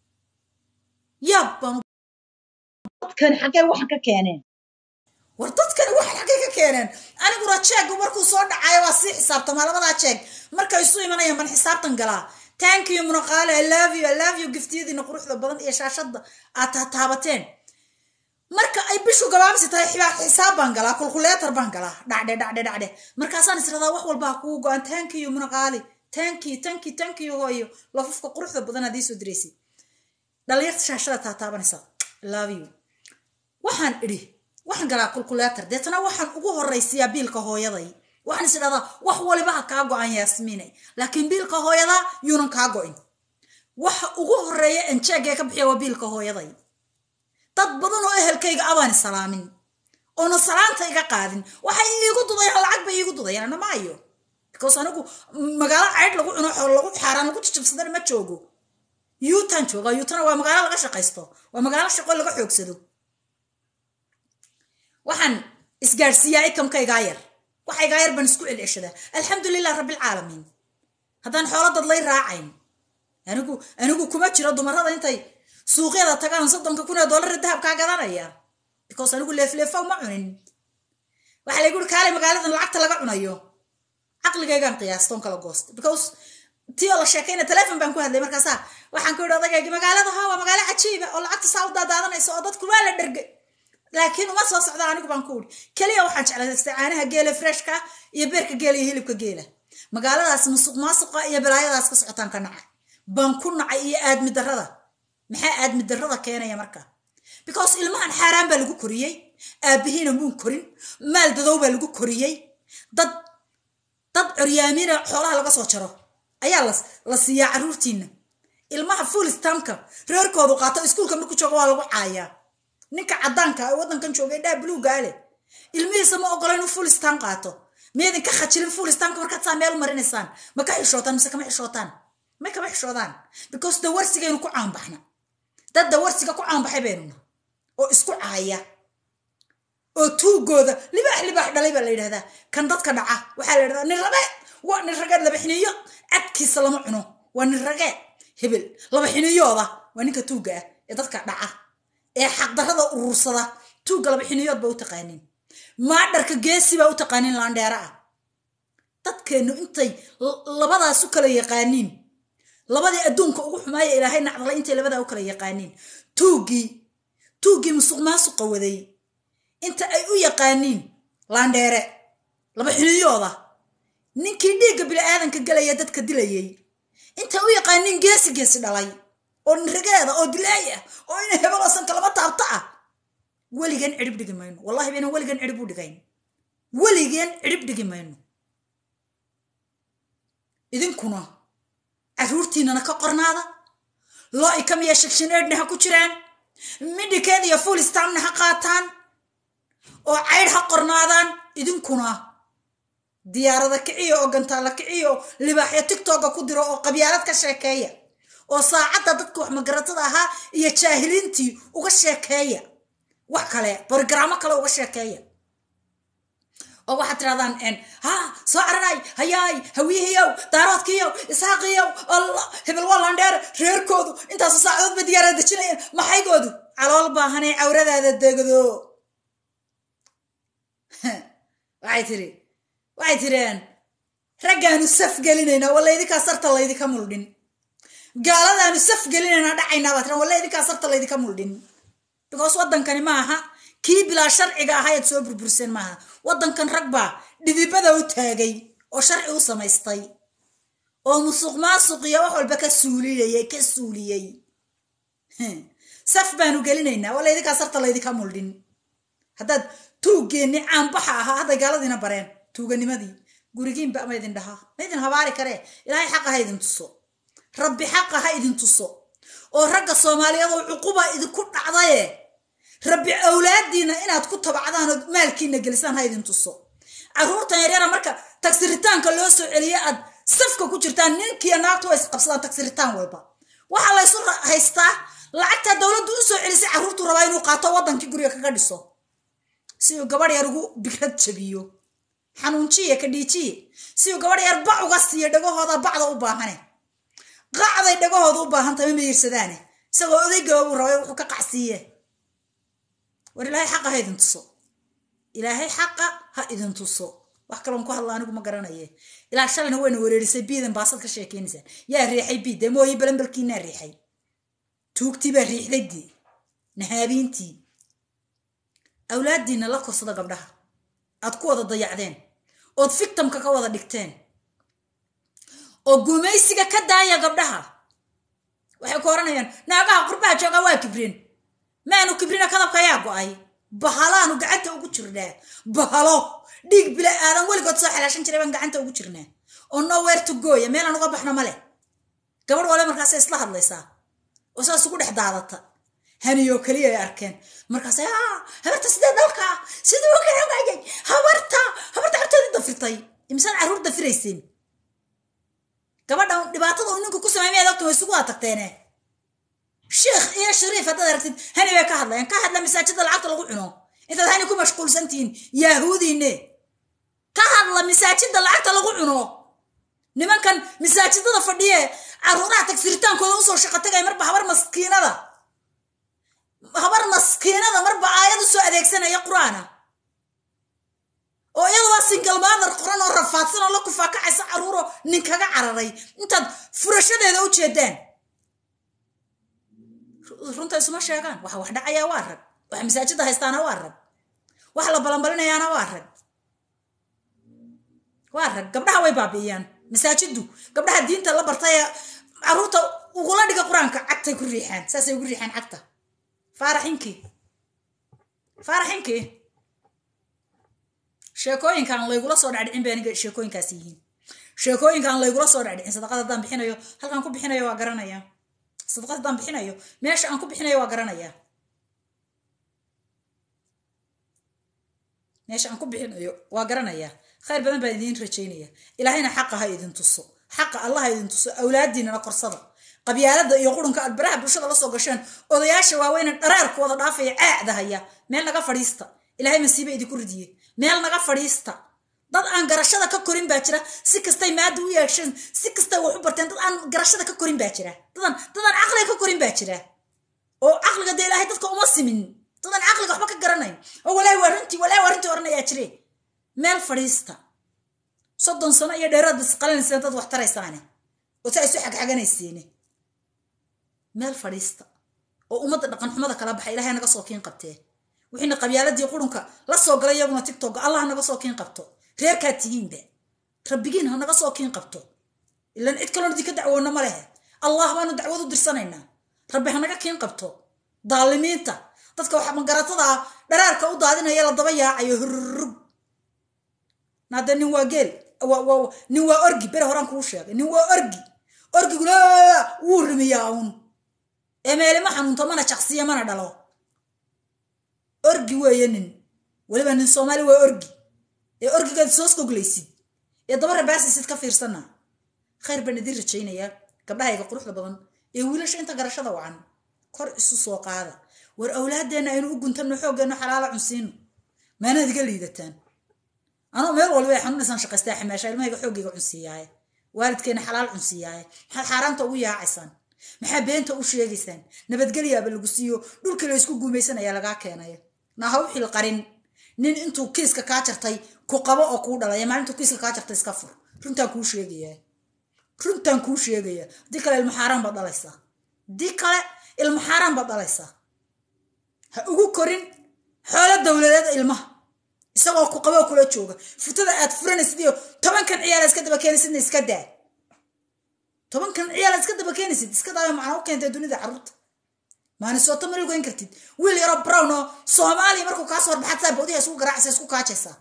yaab baan dadkani xaggee waxan ka keeneen war dadkani waxan xaggee ka keeneen aniguna jeegu markuu soo dhacayo waa sii xisaabtamaa labadaa jeeg markay isu imanayaan ban xisaabtan galaa thank you munaqaale i love you i love you giftiyadiina quruxda badan iyo shaashadda aad taabateen marka ay bishu gabaabsi tahay xisaab baan galaa kulkuleetar baan galaa dhacdhe dhacdhe dhacdhe markaasaan isradaa wax walbaa kugu go-an thank you munaqaali thank you thank you thank you hooyo lafufka quruxda badan aad ii soo diraysid dhalinyarta shaashada taataabanaysa love you waxaan idhi waxaan galaa kulkuleetar deetana waxaan ugu horraysiyaa biilka hooyaday waxaan is idhahdaa wax waliba ha kaa go-an yaasmiinay laakiin biilka hooyada yuunan kaa go-in waxa ugu horreeya enjeegee ka bixiya waa biilka hooyaday dad badan oo ehelkayga abaan salaamin oona salaanta iga qaadin waxay iigu dudayaan lacag bay iigu dudayaan ana maayo because anigu magaalo caydh lagu cuno xool lagu xaaraan lagu jijabsadana ma joogo yuutaan joogaa yuutana waa magaalo laga shaqaysto waa magaalo shaqo laga xoogsado waxaan isgaadhsiiyaa ikamkaygaa yar waxaygaa yar baan isku celceshadaa alxamdulilah rabbilcaalamiin haddaan xoolo dad lay raacayn anigu anigu kuma jiro dumarada intay suuqyada tagaan soddonka kun ee dollar dahabkaa gadanaya because anigu leefleefow ma cunin waxaa laygu uri kaalay magaaladan lacagta laga cunayo caqligaygaan qiyaastoon kala goosta because tii oo la sheekayna telefon baan ku hadlay markaasaa waxaan ku yidhi odagaygi magaalada ha waa magaalo cajiiba oo lacagta saa u daadaadanaysa oo dadku waa la dhergay laakiin uma soo socda anigu baan ku uri keliya waxaan jeclaystay caanaha geela freshka iyo beerka geela iyo hilibka geela magaaladaas musuq maasuqa iyo balaayadaas ka socotaan ka nacay baan ku nacay iyo aadmi darrada maxaa aadmi darrada keenaya marka because ilmahan xaaraan baa lagu koriyey aabihiina muun korin maal dadow baa lagu koriyey dad dad coryaamiina xoolaha laga soo jaro ayaa la siiyaa carruurtiina ilmaha fulistamka reerkoodu qaato iskuulka marku jooga waa lagu caayaa ninka caddaanka ee waddankan jooga indhaha buluugaa leh ilmihiisa ma ogola inuu fulistam qaato miyaydin ka khajilin fulistamka markaad saa meel u marinaysaan ma ka xishootaan mise kama xishootaan may kama xishoodaan because dawarsigaynu ku caanbaxna dad dawarsiga ku caanbaxay baynuna oo isku caaya oo tuugooda libaax libaax dhalay baa la yidhahdaa kan dadka dhaca waxaa la yidhahdaa nin rabe waa nin rageed laba xiniyo cadkiisa lama cuno waa nin rageed hebel laba xiniyooda waa ninka tuugga ah ee dadka dhaca ee xaqdarrada urursada tuugga laba xiniyood ba u taqaaniin maadharka geesi baa u taqaaniin laandheera ah dadkeennu intay labadaas u kala yaqaaniin labadii adduunka ugu xumaaya ilaahay nacdalay intay labadaa u kala yaqaaniin tuuggii tuuggii musuq maasuqa waday inta ay u yaqaaniin laandheere laba xiniyooda ninkii dhiigga bili-aadanka gelaya dadka dilayay intay u yaqaaniin geesi geesi dhalay oo nirageeda oo dilaay ah oo ina hebeloosanka lama taabta ah weligeen cidhib dhigi mayno wallahi baynan weligeen cidhib u dhigayn weligeen cidhib dhigi mayno idinkuna carruurtiinana ka qornaada loo ikamiya shagshineedhna ha ku jiraan midhikeed iyo fulistamna ha qaataan oo caydh ha qornaadaan idinkuna diyaarada kiciyo oo gantaalla kiciyo oo libaaxyo tigtoga ku diro oo qabyaalad ka sheekeeya oo saacadda dadka wax magaratada ahaa iyo jaahiliintii uga sheekeeya wax kale borogaraamo kale uga sheekeeya oo waxaad tirahdaan ha soo caranay hayaay hawiyahiyow daaroodkiyow isxaaqiyow allah hebel waa landheer reerkoodu intaasu saacadood ba diyaarada dejinayeen maxaygoodu calool baahanay cawradaada degdo waxay tiri waxay tireen raggaanu saf gelinaynaa walla idinkaa sarta laydinka muldhin gaaladaanu saf gelinaynaa dhacaynaa baa tiran walla idinkaa sarta laydinka muldhin because waddankani maaha kii bilaa sharciga ahayd soo burburseen maaha waddankan rag baa dhidibada u taagay oo sharci u samaystay oo musuq maasuq iyo wax walba ka suuliyay ka suuliyey saf baanu gelinaynaa walla idinkaa sarta laydinka muldhin haddaad tuuggeenni caanbaxa ahaa hadday gaaladiina bareen tuuganimadii gurigiinba ma idin dhahaa ma idin habaari karee ilaahay xaqa ha idin tuso rabbi xaqa ha idin tuso oo ragga soomaaliyeed oo cuquba idinku dhacdaye rabbi awlaadiina inaad ku tabacdaan oo maalkiina gelisaan ha idin tuso carruurtan yaryara marka tagsiritaanka loo soo celiye aad safka ku jirtaan ninkiiyo naagtu waa isqabsadaan tagsiritaan walba waxaa laysu haystaa lacagtaa dowladdu u soo celisay carruurtu rabaa inuu qaato waddankii guriga kaga dhiso si uu gabadh yar ugu bigrad jabiyo xanuunjiye ka dhiijiye si uu gabadh yar bac uga siiyo dhagahooda bacda u baahane qacday dhagahooda u baahantay ma mayirsadaane isagoo odaygababuu rabay wuxuu ka qacsiiye war ilaahay xaqa ha idin tuso ilaahay xaqa ha idin tuso wax kaloon ku hadla anigu ma garanaye ilaa shalayna wayna wereerisay biidan baasad ka sheekeynaysaa yaa riixay bii dee mooyi balambalkiinaa riixay tuugtii baa riixday dee nahaabiintii awlaaddiina la korsada gabdhaha aad ku wada dayacdeen ood fictamka ka wada dhigteen oo gumaysiga ka daaya gabdhaha waxay ku oranayaan naagaha qurbaha joogaa waa kibreen maanu kibrina kadabka ayaa go-ay bahalaanu gacanta ugu jirnaa bahalo dhiig bila aadan weligood soo xalaashan jiray baan gacanta ugu jirnaa oo nowhere to goya meelaan uga baxno male gabadh wale markaasay isla hadlaysaa oo saas ugu dhex daadata haniyoo keliya ay arkeen markaasay habarta sidee dalka siduu gaawayay habarta habarta carteedii dafirtay imsaan carruur dafirayseen gabadhan dhibaatada uu ninku ku sameey miyaad ogta way isugu waa tagteene sheekh iyo shariif haddaad aragtid hani bay ka hadlayaan ka hadla masaajida lacagta lagu cuno intaad hani ku mashquulsan tihiin yaahuudiine ka hadla masaajida lacagta lagu cuno nimankan masaajidada fadhiye carruuraha tagsirtaankooda usoo shaqo tagay marba habar maskiinada habar maskiinada marba aayad usoo adeegsanaya qur-aana oo iyadoo single mother qoran oo rafaadsan oo la kufaakacaysa carruuro ninkaga cararay intaad furashadeeda u jeedaan runta isuma sheegaan waxa wax dhacayaa waa rag waxa masaajida haystaana waa rag waxa la balanbalinayaana waa rag waa rag gabdhaha way baabi'iyaan masaajiddu gabdhaha diinta la bartay ee carruurta ugula dhiga qur-aanka cagtay ku riixaan saasay ugu riixaan cagta faaraxinkii faaraxinkii sheekooyinkaan laygula soo dhacdhicin bay aniga sheekooyinkaas yihiin sheekooyinkaan laygula soo dhacdhicin sadaqad haddaan bixinayo halkaan ku bixinayo waa garanayaa sadaqad haddaan bixinayo meesha aan ku bixinayo waa garanayaa meesha aan ku bixinayo waa garanayaa khayr badan baan idiin rajaynaya ilaahayna xaqa ha idin tuso xaqa allah ha idin tuso awlaadiinana korsada qabyaalada iyo qurunka aad baraha bulshada la soo gasheen odayaasha waaweyne dhareerku wada dhaafaya caacda haya meel naga fadhiista ilaahay masiibe idinku ridiye meel naga fadhiista dad aan garashada ka korin baa jira si kastay maada u yeesheen si kastay wax u barteen dad aan garashada ka korin baa jira dadan dadaan caqliga ka korin baa jira oo caqliga dee ilaahay dadka uma simin dadaan caqliga waxba ka garanayn oo walaahi waa runtii walaahi waa runtii oranayaa jire meel fadhiista soddon sano iyo dheeraad isqalanayseen dad wax taraysaane oo saa isu xagxaganayseene meel fadhiista oo ummadda dhaqan xumada kala baxa ilahay naga soo kiin qabtee wixiina qabyaaladii qurunka la soo galay iyaguna tigtogga allah naga soo kiin qabto reerkaad tihiinba rabbigiin ha naga soo kiin qabto ilan cid kaloon idinka dacwoonna ma lehe allah baanu dacwad u dirsanaynaa rabbi ha naga kiin qabto daalimiinta dadka waxa magaratada ah dharaarka u daadinaya la daba yaacayo hurrug naade nin waa geel nin waa orgi bere horaan kuu sheegay nin waa orgi orgiguna wuu rimiyaa uun ee meelima xanuunto mana jaqsiya mana dhalo orgi weeye nin weliba nin soomaali waa orgi ee orgigaad soos goglaysid ee daba rabaasisid ka fiirsana khayr baan idin rajaynayaa gabdhahayga quruxda badan ee wiilasha inta garashada wacan kor isu soo qaada war awlaadeenna aynu u guntanno xooggeeno xalaala cunsiino maanaad iga liidataan anoo meel walba ay xanuunaysaan shaqaystaa ximeesha ilmahayga xooggayga cunsiiyaaye waalidkeena xalaal cunsiiyaaye maxaad xaaraanta ugu yaacaysaan maxaa beenta u sheegaysaan nabadgelyaaba lagu siiyo dhulkii la ysku guumaysanaya lagaa keenaya naha u xil qarin nin intuu kiiska kaa jartay ku qabo oo kuu dhalaya maalintuu kiiska kaa jartay iska fur runtaan kuu sheegaya runtaan kuu sheegaya haddii kale ilmo xaaraan baad dhalaysaa haddii kale ilmo xaaraan baad dhalaysaa ha ugu korin xoolo dowladeed ilmaha isagoo ku qaboo kula jooga futada aad furanaysid iyo tobankan ciyaal iska daba keenaysidna iska daa tobankan ciyaal iska daba keenaysid iska daayo macna u keentay dunida carruurta maanisooto ma lugeyn kartid wiil yaroo brown oo soomaaliya markuu kaa soo horbaxad saa bawdiha isku garaacaysa isku kaajaysaa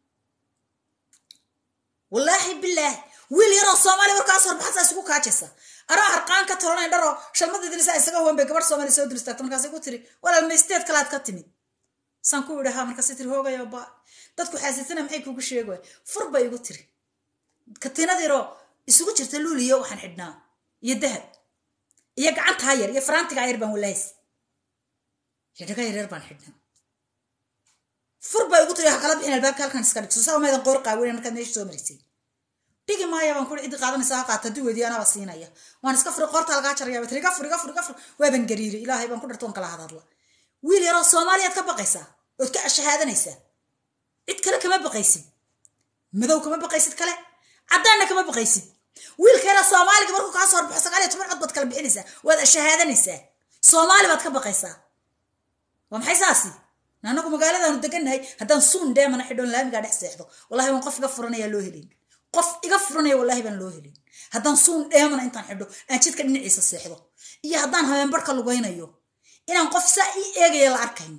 wallaahi bilaah wiil yaroo soomaaliya markuu kaa soo horbaxad saa isku kaajaysaa anoo harqaan ka tolanayn dharoo shalmadeedina saa isaga huwan bay gabadh soomaaliya soo diristaagta markaasay ku tiri walaal maysteed kalaad ka timid saan ku idhahaa markaasay tiri hoogayo ba dadku xaasiisana maxay kugu sheegay fur bay igu tiri katiinadiiroo isugu jirta luuliyo waxaan xidhnaa iyo dahab iyo gacantaa yar iyo faraantigaa yar baan walahays iyo dhaga yaryar baan xidhnaa fur bay igu tiri ha kala bixin albaabka halkan iska dhigso saa umaydan qoor qaawina markaad meesha soo marisay dhigi maaya baan kuri ciddi qaadanaysa ha qaata duweedii anaba siinaya waan iska furi qoorta lagaa jaraya bat iga fur iga fur iga fur waaban gariiray ilaahay baan ku dharta on kala hadadla wiil yaroo soomaaliyaad ka baqaysaa ood ka ashahaadanaysaa cid kale kama baqaysid madow kama baqaysid kale caddaanna kama baqaysid wiilka yaroo soomaaliga markuu kaa soo horbaxo sagaal iyo toban cod baad kala bixinaysaa waad ashahaadanaysaa soomaali baad ka baqaysaa waa maxay saasi anagu magaaladaanu degannahay haddaan suun dheemana xidhoon laamigaa dhex seexdo wallahi waan qof iga furanayaa loo helin qof iga furanaya wallahi baan loo helin haddaan suun dheemana intaan xidho aan jidka dhinaciisa seexdo iyo haddaan habeenbarhka lugaynayo inaan qof saa ii eegaya la arkayn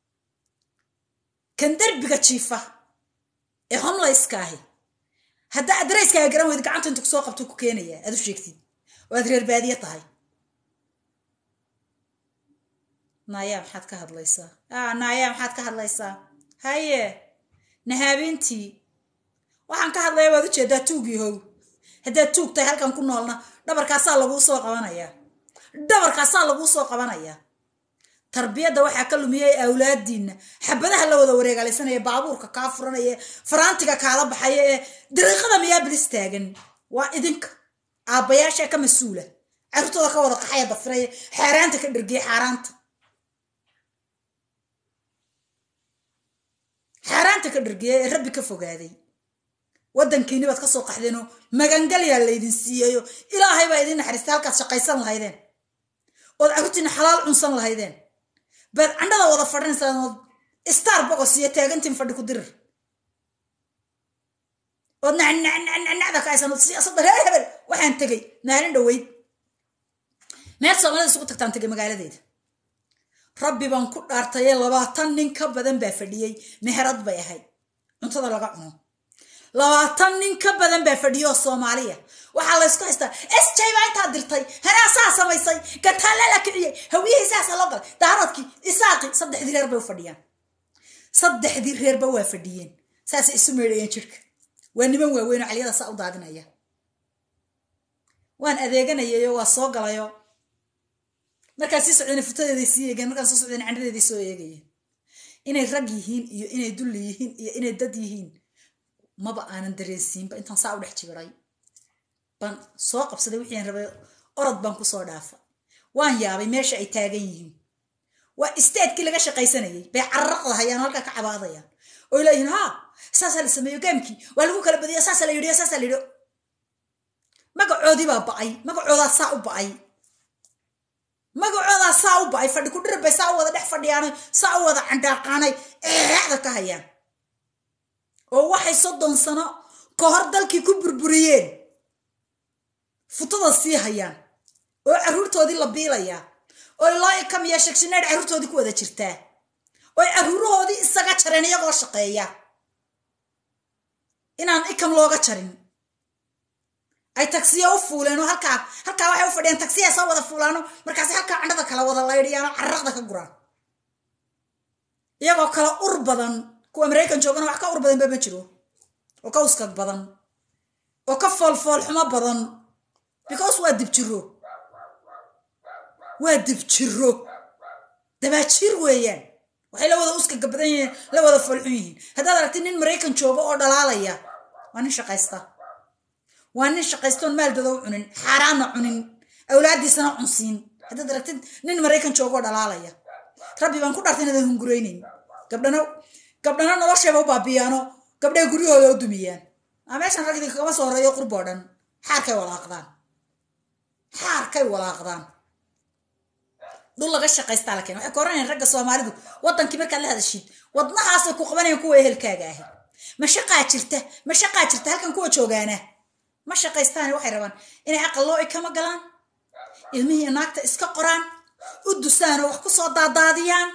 kan derbiga jiifa ee homlayska ahi haddaa adarayskaaga garan weyd gacanta intu kusoo qabto ku keenaya aad u sheegtid oo aad reer baadiye tahay naayaa maxaad ka hadlaysaa a naayaa maxaad ka hadlaysaa haye nahaabintii waxaan ka hadlaya waad ujeedaa tuugii how haddaad tuug tahay halkan ku noolna dhabarkaasaa laguu soo qabanayaa dhabarkaasaa laguu soo qabanayaa tarbiyadda waxaa ka lumiyay awlaadiinna xabadaha la wada wareegaalaysanaya baabuurka kaa furanaya faraantiga kaala baxaya ee dariiqada miyaa bilis taagan waa idinka aabbayaasha ka mas-uula carruurtooda ka wada qaxaya dafiraya xaaraanta ka dhergiya xaaraanta xaaraanta ka dhergiya ee rabbi ka fogaaday waddankiini baad ka soo qaxdeenoo magangalyaa laydin siiyayo ilaahay baa idin naxariistay halkaad shaqaysan lahaydeen ood carruurtiina xalaal cunsan lahaydeen baad candhada wada fadhinaysaan ood star bogos iyo taagantiin fadhi ku dirir ood nacnacnacnacda ka aysan ood siyaasadda reer hebel waxaan tegay maalin dhoweyd meel soomaalida isugu tagtaan tegay magaaladeeda rabbi baan ku dhaartayee labaatan nin ka badan baa fadhiyey meherad bay ahayd cuntada laga cuno labaatan nin ka badan baa fadhiyo oo soomaaliya waxaa laysku haystaa sj baa intaa dirtay hanaa saa samaysay gataalla la kiciyey hawiyihii saasa loo galay daaradkii isaaqi saddexdii reer bay u fadhiyaan saddexdii reerba waa fadhiyeen saasay isu meedhayeen jirka waa niman waaweynoo caliyada saa u daadinaya waan adeeganayayo waa soo galayo markaan sii socdayna futadeeday sii eegeen markaan soo socdayna candhadeeday soo eegayeen inay rag yihiin iyo inay dulli yihiin iyo inay dad yihiin maba aanan dareensiinba intaan saa u dhex jibiray baan soo qabsaday wixiin rabay orod baan kusoo dhaafa waan yaabay meesha ay taagan yihiin waa isteedkii laga shaqaysanayay bay cararaqdahayaan oo halkaa ka cabaadayaan oo leeyihiin haa saasaa la sameeyo gaamkii waa lagu kala badiya saasaa la yidhiyo saasaa la yidhi magacoodii baa ba'ay magacoodaa saa u ba'ay magacoodaa saa u ba'ay fadhi ku dhirir bay saa u wada dhex fadhiyaanay saa u wada candhaaqaanay eexda ka hayaan oo waxay soddon sano ka hor dalkii ku burburiyeen futada sii hayaan oo carruurtoodii la biilayaa oo loo ikam iyo shagshineedh carruurtoodii ku wada jirtaa oy carruurahoodii isaga jareen iyagoo shaqeeya inaan ikam looga jarin ay tagsiya u fuuleen oo halkaa halkaa waxay u fadhiyaan tagsiya soo wada fuulaano markaasi halkaa candhada kala wada laydhiyaan oo carraqda ka guraan iyagoo kala ur badan kuwa maraykan joogana wax ka ur badan ba ma jiro oo ka uskag badan oo ka foolfool xumo badan because waa dibjiro waa dibjiro dabaajir weeyaan waxay la wada uska gabadan yihiin la wada foolxun yihiin haddaad aragtid nin maraykan jooga oo dhalaalaya waa nin shaqaysta waa nin shaqaystoon maaldada u cunin xaaraanna cunin awlaadiisana cunsiin haddaad aragtid nin maraykan jooga oo dhalaalaya rabbi baan ku dhartay inadan hunguraynayn gabdhana gabdhana nolosheeba u baabiyaano gabdhaha guryahooda u dumiyaan aa meeshan rag idinka kama soo horeeyo qurboo dhan xaarkay walaaqdaan xaarkay walaaqdaan dhul laga shaqaystaa la keena waxay ka oranayaan ragga soomaalidu wadankii markaad la hadashid wadnahaasay ku qabanayaan kuwa ehelkaaga ahi ma shaqaa jirta ma shaqaa jirta halkan kuwa joogaana ma shaqaystaani waxay rabaan inay aqal loo ikama galaan ilmihii naagta iska qoraan u dusaan oo wax ku soo daadaadiyaan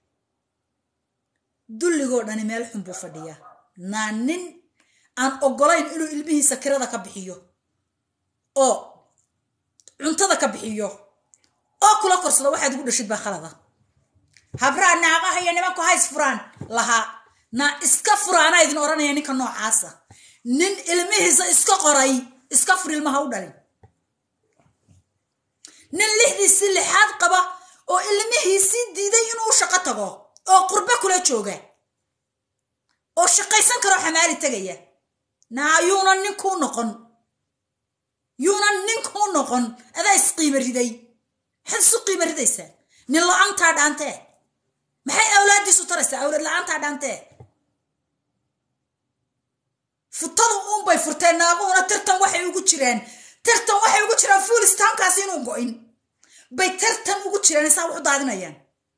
dulligoo dhani meel xun buu fadhiyaa naa nin aan ogolayn inuu ilmihiisa kirada ka bixiyo oo cuntada ka bixiyo oo kula korsado waxaad ugu dhashid baa khalada habraa naaqaha iyo nimanku hays furaan lahaa naa iska furaana idin odhanaya ninka noocaasa nin ilmihiisa iska qoray iska fur ilmaha u dhalin nin lixdiisii lixaad qaba oo ilmihiisii diiday inuu shaqo tago oo qurbe kula jooga oo shaqaysan karoo xamaali tegaya naa yuunan ninkuu noqon yuunan ninkuu noqon adaa isqiima riday maxaad isu qiima ridaysaa nin la-aantaa dhaantee maxay awlaadiisu taraysaa awlaad la-aantaa dhaantee futadu uunbay furteen naaguhuna tirtan waxay ugu jiraan tirtan waxay ugu jiraan fuulistaankaasi inuu go-in bay tirtan ugu jiraan isaa wax u daadinayaan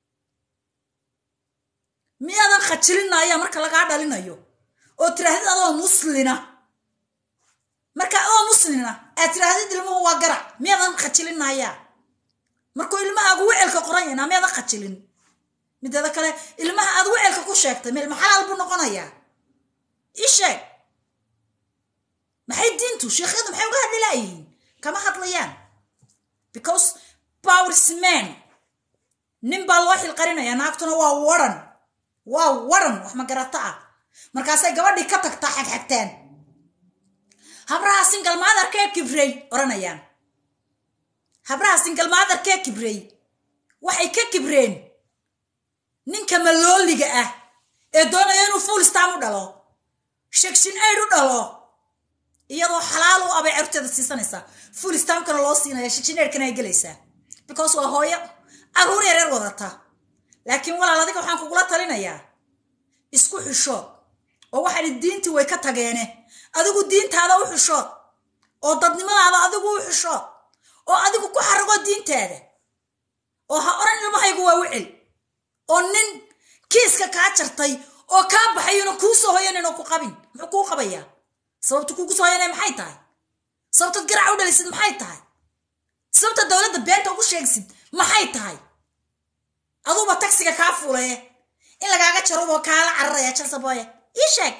miyaadan khajilinaya marka lagaa dhalinayo oo tiraahdid adoo muslina marka adoo muslina aad tiraahdid ilmuhu waa garac miyaadan khajilinaya markuu ilmahaagu wecelka qoranyana miyaadan khajilin mideeda kale ilmaha aad wecelka ku sheegtay ma ilma xalaal buu noqonayaa ii sheeg maxay diintu sheekhyadu maxay uga hadli laayihiin kama hadlayaan because powersman nin baa loo xilqarinaya naagtuna waa waran waa waran wax magarato ah markaasay gabadhii ka tagtaa xagxagtaan habraha singalmaadarkee kibrey odhanayaan habraha singalmaadarkee kibrey waxay ka kibreen ninka malooliga ah ee doonaya inuu full stam u dhalo shegshin aid u dhalo iyadoo xalaal u abay carurteeda siisanaysaa full stamkana loo siinaya shegshin aidkana ay gelaysaa because waa hooyo caruur yareer wadata laakiin walaal adiga waxaan kugula talinayaa isku xishood oo waxaani diintii way ka tageene adigu diintaada u xishood oo dadnimadaada adigu u xishood oo adigu ku xarago diintaada oo ha oran ilmahaygu waa wicil oo nin kiiska kaa jartay oo kaa baxayuna kuu soo hoyanayno ku qabin muxuu kuu qabayaa sababta kuugu soo hoyanaya maxay tahay sababtaad garaca u dhalisid maxay tahay sababta dowladda beenta ugu sheegsid maxay tahay aduuba tagsiga kaa fuulaye in lagaaga jaruboo kaala cararaya jalsaboye ii sheeg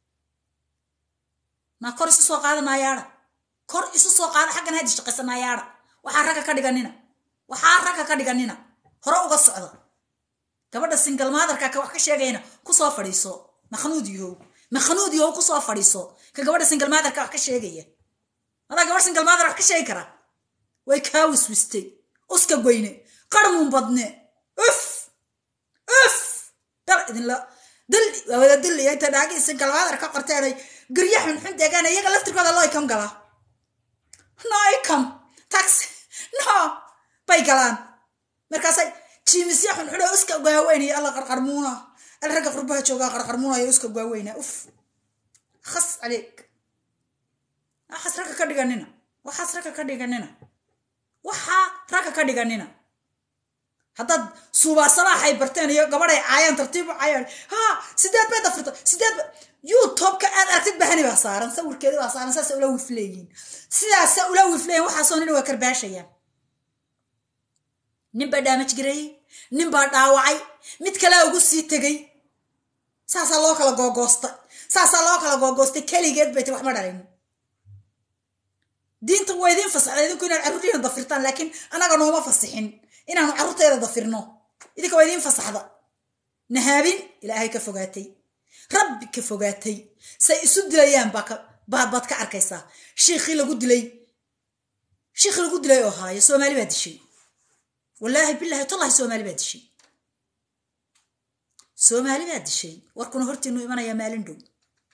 maa kor isu soo qaada naayaadha kor isu soo qaada xaggan hadi shaqaysa naayaadha waxaa ragga ka dhiganina waxaa ragga ka dhiganina hore uga socda gabadha singalmaadarka ka wax ka sheegayna kusoo fadhiiso makhnuud yahow makhnuud yahow kusoo fadhiiso ka gabadha singalmaadarka wax ka sheegaya adaa gabadh singalmaadar wax ka sheegi kara way kaa wiswistay uska goyne qarmuun badne uf uf dal idinla dil waa wada dilaya inta dhaagi singalmaadar ka qorteenay garya xunxun deegaan iyaga laftirkooda loo ikam galaa no ikam taxi no bay galaan markaasay jiimisya xunxun oo iska gaaweynaya alla qarqarmuuna al ragga qurbaha joogaa qarqarmuunaya iska gaaweyna uf khas caleeg waxaas ragga ka dhiganina waxaas ragga ka dhiganina waxaa ragga ka dhiganina haddaad suubaasalaaxay barteen iyo gabadhay caayaan tartiib u caayaan ha sideed bay dafirta sideed ba youtubeka aad aragtid bahani baa saaran sawirkeedi baa saaran saasa ula wifleeyiin sidaasa ula wifleeyin waxaasoo nina waa karbaashayaan nin baa dhaamaj gareeyey nin baa dhaawacay mid kalea ugu sii tegey saasaa loo kala googoostay saasaa loo kala googoostay keligeed bay tay wax ma dhalin diinta waa idiin fasaxda idinku inaad carruurtiina dafirtaan laakiin anaga nooma fasixin inaanu carruurteeda dafirno idinka waa idiin fasaxda nahaabin ilaahay ka fogaatay rabbi ka fogaatay say isu dilayaan baa baad baad ka arkaysaa shiikhii lagu dilay shiikhii lagu dilay oo haayo soomaali baa dishay wallaahi bilaahi tallahi soomaali baa dishay soomaali baa dishay warkuna hortiinu imanayaa maalin dhow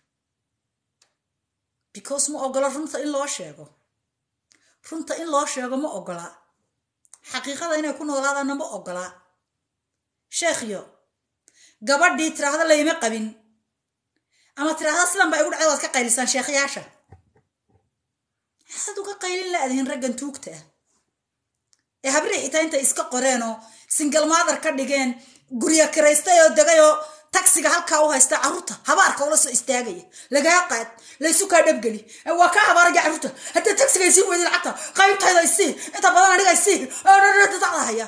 because ma ogola runta in loo sheego runta in loo sheego ma ogola xaqiiqada inay ku noolaadaanna ma ogola sheekhyo gabadhii tiraahda layma qabin ama tiraahda sidan baa igu dhacday waad ka qaylisaan sheekhyaasha maxaad uga qaylin la-dihin raggan tuugta ah ee habrii xitaa intay iska qoreenoo singal maadar ka dhigeen guryo kiraystay oo degayoo tagsiga halkaa u haysta carruurta habaarka ula soo istaagaya lagaa qaad laysu kaa dhabgeli waa kaa habaaraya carruurta haddii tagsiga isii weydi lacagta qaybtayda isii inta badan aniga isii dacda haya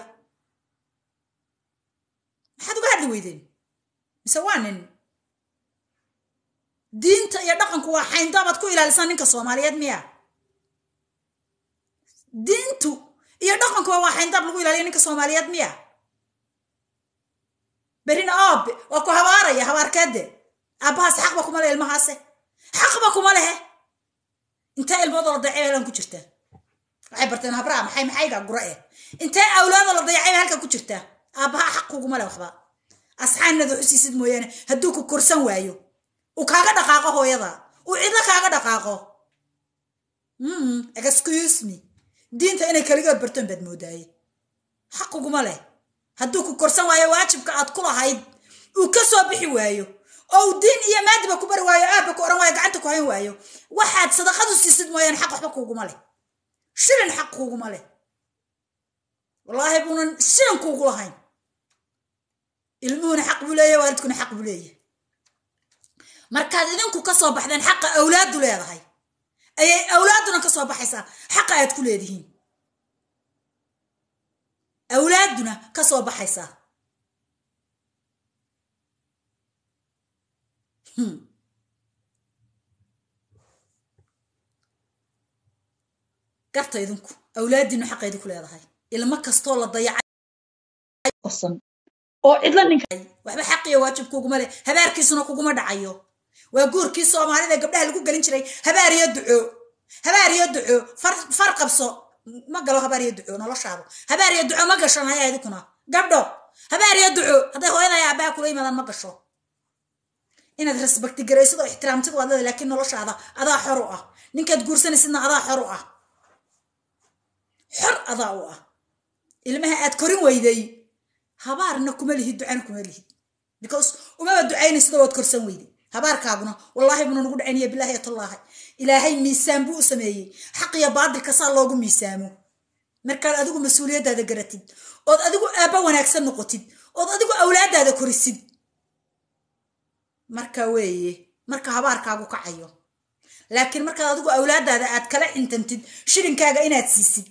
maxaad uga hadli weydeen mise waa nin diinta iyo dhaqanku waa xayndaabaad ku ilaalisaan ninka soomaaliyeed miya diintu iyo dhaqankuba waa xayndaab lagu ilaaliya ninka soomaaliyeed miya berina aabe waa ku habaaraya habaarkeede aabbahaas xaqba kuma leh ilmahaase xaqba kuma lehe intee ilmoodoo la dayacay halkan ku jirtaa waxay barteen habraa maxay maxayga gura eh intee awlaadoo la dayacay halkan ku jirtaa aabbaha xaq kuguma leh waxba asxaanada xusiisid mooyaane hadduu ku korsan waayo uu kaaga dhaqaaqo hooyada uu cidlo kaaga dhaqaaqo excuse me diinta inay kaligood bartoon baad moodaaye xaq kuguma leh hadduu ku korsan waayo waajibka aad ku lahayd uu ka soo bixi waayo oo uu diin iyo maadiba ku bari waayo aabba ku ohan waayo gacanta ku hayn waayo waxaad sadaqadu siisid mooyaane xaq waxba kuuguma leh shilin xaq kuuguma leh wallaahi buunan shilin kuugu lahayn ilmuhuna xaq buu leeyahy waalidkuna xaq buu leeyahy markaad idinku ka soo baxdeen xaqa awlaaddu leedahay ayay awlaadduna ka soo baxaysaa xaqa aad ku leedihiin awlaadduna ka soo baxaysaa garta idinku awlaaddiinu xaqa idinku leedahay ilmo kastoo la dayacay oo cidla ninka waxba xaqiyo waajib kuguma leh habaarkiisuna kuguma dhacayo waa guurkii soomaalida gabdhaha lagu gelin jiray habaar iyo duco habaar iyo duco far qabso ma galo habaar iyo duco noloshaadu habaar iyo duco ma gasho naya idikuna gabdho habaar iyo duco hadday hooyadaya aabbaha kula yimaadaan ma gasho inaad rasbakti garaysid oo ixtiraamtid waad leedahay laakiin noloshaada adaa xor u ah ninkaad guursanaysidna adaa xor u ah xor adaa u ah ilmaha aad korin weyday habaarna kuma lihid ducana kuma lihid because umaba ducaynaysid oo waad korsan weyday habaarkaaguna wallaahi buna nagu dhacaynaya bilaahi atallaahi ilaahay miisaan buu u sameeyey xaq iyo baadilka saa loogu miisaamo markaad adigu mas-uuliyaddaada garatid ood adigu aabba wanaagsan noqotid ood adigu awlaaddaada korisid marka weeye marka habaarkaagu kacayo laakiin markaad adigu awlaaddaada aad kala xintantid shilinkaaga inaad siisid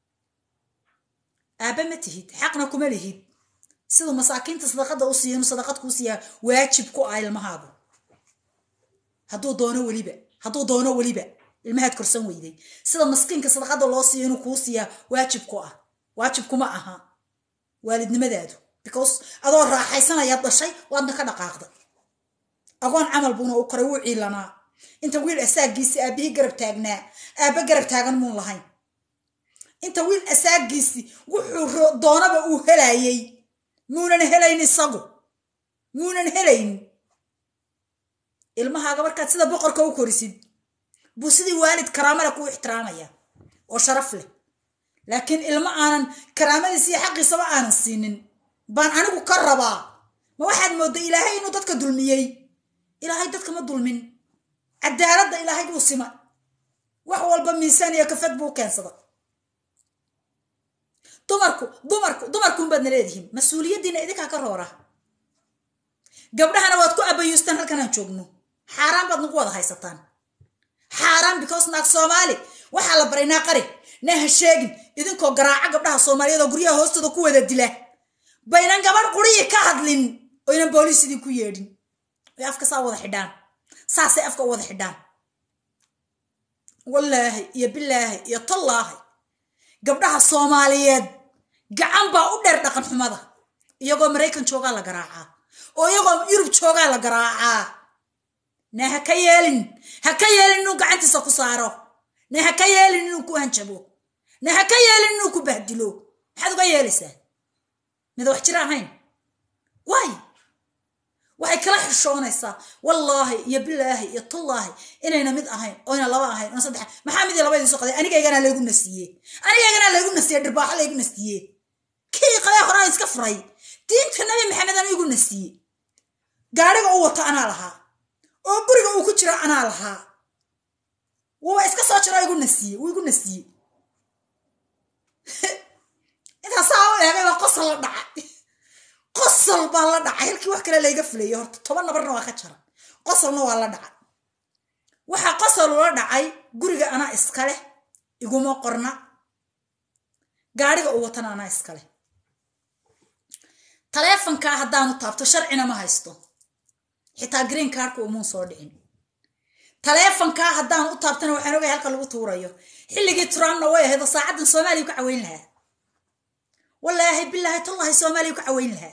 aabba ma tihid xaqna kuma lihid siduu masaakiinta sadaqada u siiya inuu sadaqad kuu siiyaa waajib ku ah ilmahaagu hadduu doono weliba hadduu doono weliba ilmahaad korsan weyday sida maskiinka sadaqada loo siiyo inuu kuu siiyaa waajib ku ah waajib kuma aha waalidnimadaadu because adoo raaxaysanayaad dhashay waadna ka dhaqaaqday agoon camal buuna u koray wuu ciilanaa inta wiil asaagiisi aabbihii garab taagnaa aabba garab taagan muun lahayn inta wiil asaagiisi wuxuu doonaba uu helayay muunan helayn isagu muunan helayn ilmahaaga markaad sida boqorka u korisid buu sidii waalid karaamale kuu ixtiraamaya oo sharaf leh laakiin ilmo aanan karaamadiisa iyo xaqiisaba aanan siinin baan anigu ka rabaa ma waxaad moodday ilaahay inuu dadka dulmiyey ilaahay dadka ma dulmin cadaaladda ilaahay buu sima wax walba miisaan iyo kafad buu keensada dumarku dumarku dumarkuunbaadna leedihiin mas-uuliyaddiina idinkaa ka roora gabdhahana waad ku abayuustaan halkanaan joogno xaaraan baad nagu wada haysataan xaaraan because naag soomaali waxaa la baray naa qari naa ha sheegin idinkoo garaaca gabdhaha soomaaliyeed oo guryaha hoostooda ku wada dila baynan gabadh quriyi ka hadlin oynan booliis idinku yeedhin ay afka saa wada xidhaan saasay afka u wada xidhaan wallaahi iyo bilaahi iyo tallaahi gabdhaha soomaaliyeed gacan baa u dheer dhaqan xumada iyagoo maraykan joogaa la garaacaa oo iyagoo yurub joogaa la garaacaa ne ha ka yeelin ha ka yeelin inuu gacantiisa ku saaro ne ha ka yeelin inuu ku hanjabo ne ha ka yeelin inuu ku bahdilo maxaad uga yeelaysaa mida wax jira ahayn waay waxay kala xishoonaysaa wallaahi iyo bilaahi iyo tullaahi inayna mid ahayn oyna laba ahayn oona saddex maxaa mid iyo laba idiin soo qaday anigaygana laygu nasiiye anigaygana laygu nasiiye dhirbaaxo laygu nasiiye kii qabee horaan iska furay diinta nabi maxamedana igu nasiiye gaadhiga uu wato anaa lahaa oo guriga uu ku jiro anaa lahaa wuuba iska soo jiro igu nasiiye wuu igu nasiiye intaasaa u eegay baa qosol la dhacay qosol baa la dhacay halkii wax kale layga fulayay horta toban nabarna waa ka jara qosolna waa la dhacay waxaa qosol ula dhacay guriga anaa iskaleh iguma qorna gaadhiga uu watana anaa iskaleh taleefonkaa haddaanu taabto sharcina ma haysto xitaa green cardka umuun soo dhicin taleefonkaa haddaan u taabtana waxaan ogay halka lagu tuurayo xilligii trumpna way ahayd oo saacaddan soomaaliya ka caweyn lahaa wallaahi bilaahi tullahi soomaaliya ka caweyn lahaa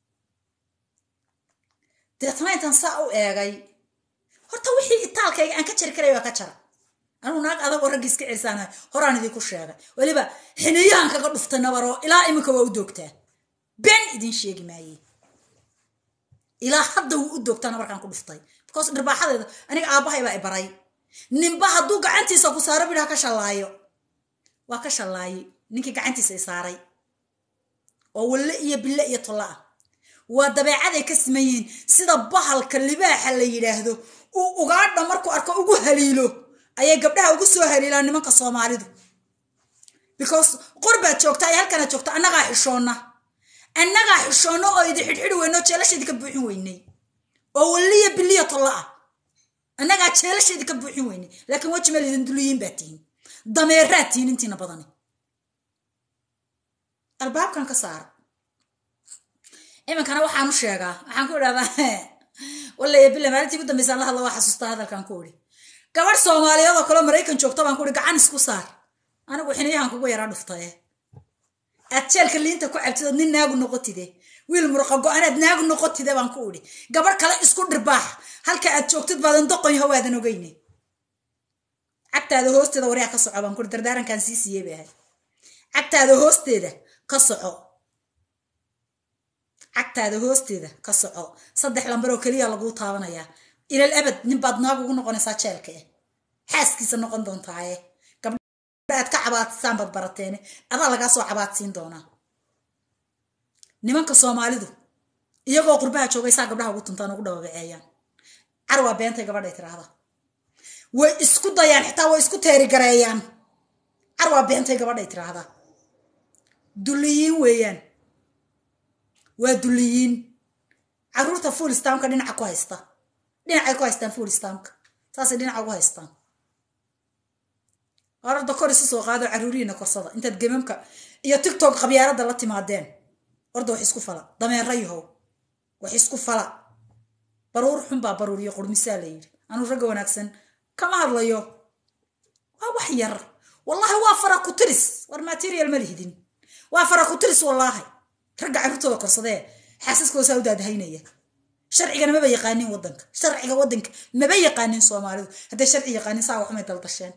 deetna intaan saa u eegay horta wixii itaalkayga aan ka jari karay waa ka jara anuu naag adagoo raggi iska celisaanahay horaan idinku sheegay weliba xiniyahan kaga dhuftay nabaroo ilaa iminka waa u doogtaa been idin sheegi maaye ilaa hadda wuu u doogtaa nabarkaan ku dhuftay because dhirbaaxadeeda aniga aabbahay baa i baray ninba hadduu gacantiisa ku saaro bidhaa ka shallaayo waa ka shallaayey ninkii gacantiisa i saaray oo walle iyo bille iyo tolla ah waa dabeecaday ka siman yihiin sida bahalka libaaxa la yidhaahdo uu ugaadha markuu arko ugu haliilo ayay gabdhaha ugu soo haliilaan nimanka soomaalidu because qorbaad joogtaa iyo halkanaad joogta annagaa xishoonna annagaa xishoonno oo idi xidhxidhi weyno jeelasheedii ka buuxin weynay oo walliya biliya tolla ah annagaa jeelasheedii ka buuxin weynay laakiin weji meel idin duliyiin baa tihiin dameeraad tihiin intiina badani albaabkan ka saara iminkana waxaan u sheegaa waxaan ku idhahdaa wallaya billa maalintii ugu dambaysa alla hadla waa xasuustaa hadalkan ku idhi gabadh soomaaliyeed oo kaleo maraykan joogto baan ku ihi gacan isku saar anigu xiniyahan kugu yaraa dhuftaye aad jeelka liinta ku cabtid ood nin naagu noqotide wiil murqa go-anaad naagu noqotide baan ku idhi gabadh kale isku dhirbaax halka aad joogtid baadan doqon yaho waadan ogeyne cagtaada hoosteeda waryaa ka soco baan ku ihi dardaarankan sii siiyey bay ahay cagtaada hoosteeda ka soco cagtaada hoosteeda ka soco saddex lambar oo keliya laguu taabanayaa ilal abad nin baad naag ugu noqonaysaa jeelka eh xaaskiisa noqon doontaaye gabdha aad ka cabaadsaan baad barateene adaa lagaa soo cabaadsiin doonaa nimanka soomaalidu iyagoo qurbaha joogaysaa gabdhaha ugu tuntaan ugu dhababaceeyaan car waa beentay gabadhay tiraahda way isku dayaan xitaa way isku teerigareeyaan car waa beentay gabadhay tiraahda dulliyiin weeyaan waa dulliyiin caruurta full stamka dhinaca ku haysta dhinacay ku haystaan full stamka saasay dhinaca ugu haystaan orarda kor isu soo qaado caruurihiina korsada intaad gemamka iyo tictok qabyaaladda la timaadeen orda wax isku fala dameera yahow wax isku fala baruur xunbaa baruuriyo qurmisaa la yidhi anuu ragga wanaagsan kama hadlayo waa wax yar wallahi waa fara ku tiris war material ma lihidin waa fara ku tiris wallaahi ragga carruurtooda korsadee xaasaskoosaa u daadahaynaya sharcigana maba yaqaanin wadanka sharciga wadanka maba yaqaanin soomaalidu hadday sharci yaqaanin saa waxumay daldasheen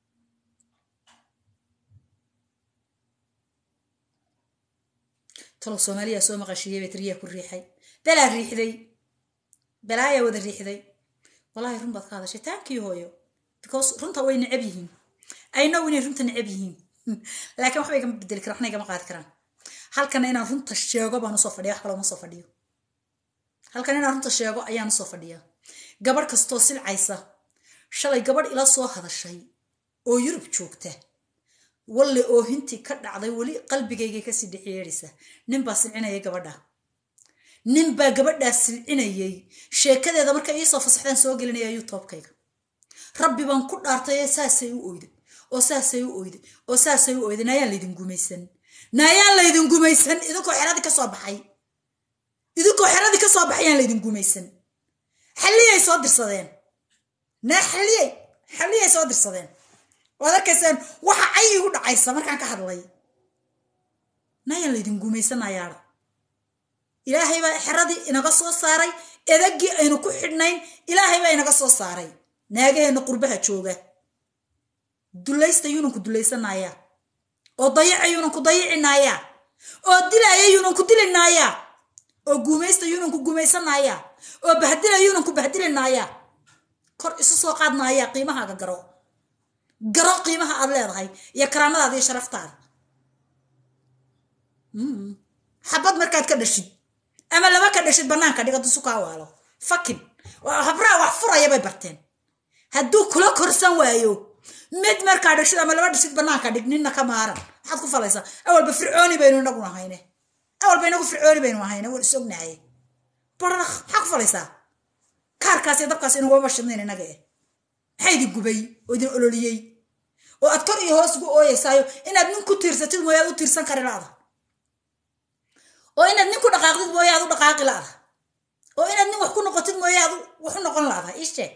talow soomaaliya soo maqashiiyey bay tiriyaa ku riixay balaa riixday balaayaa wada riixday wallahi run baad ka hadashay taankii hooyo because runta way necab yihiin i know inay runta necab yihiin laakiin waxba igama bedeli karaan waxna igama qaadi karaan halkana inaan runta sheego baan usoo fadhiya wax kale uma soo fadhiyo halkan inaan runta sheego ayaan usoo fadhiyaa gabadh kastoo silcaysa shalay gabadh ila soo hadashay oo yurub joogta walle oo hintii ka dhacday weli qalbigaygay kasii dhexyeedhaysa ninbaa silcinayay gabadha ninbaa gabadhaas silcinayay sheekadeeda markay iisoo fasaxdaan soo gelinaya youtubekayga rabbi baan ku dhaartay saasay u oyday oo saasay u oyday oo saasay u oyday naayaan laydin gumaysan naayaan laydin gumaysan idinkoo xeradii ka soo baxay idinkoo xeradii ka soo baxayaan laydin gumaysan xalliyay soo dirsadeen naa xalliyay xalliyay soo dirsadeen waad arkaysaan waxa cay igu dhacaysa markaan ka hadlay naayaan laydin gumaysanayaada ilaahay baa xeradii inaga soo saaray edagii aynu ku xidhnayn ilaahay baa inaga soo saaray naagaheenna qurbaha jooga dulaysta yuunan ku dulaysanaya oo dayaca yuunan ku dayicinaya oo dilaya yuunan ku dilinaya oo guumaysta yuunan ku guumaysanaya oo bahdila yuunan ku bahdilinaya kor isu soo qaadnaya qiimahaaga garo garo qiimaha aad leedahay iyo karaamadaada iyo sharaftaada xabad markaad ka dhashid ama laba ka dhashid bannaanka dhiga dusu kaa waalo fakin habraa wax furaya bay barteen hadduu kula korsan waayo mid markaa dhashid ama laba dhashid bannaanka dhig ninna ka maaran maxaad ku falaysaa awalba fircooni baynu inaguna hayne awalba inagu fircooni baynu ahayne waan is ognaaye baranaq maxaa ku falaysaa kaarkaas iyo dabkaas inaguma bashidnayn inaga eh maxaa idin gubay oo idin ololiyey oo aad kor iyo hoos ugu ooyeysaayo inaad nin ku tiirsatid mooye aad u tiirsan kari la'da oo inaad nin ku dhaqaaqdid mooye aad u dhaqaaqi la'da oo inaad nin wax ku noqotid mooye aad wax u noqon la'da ii sheeg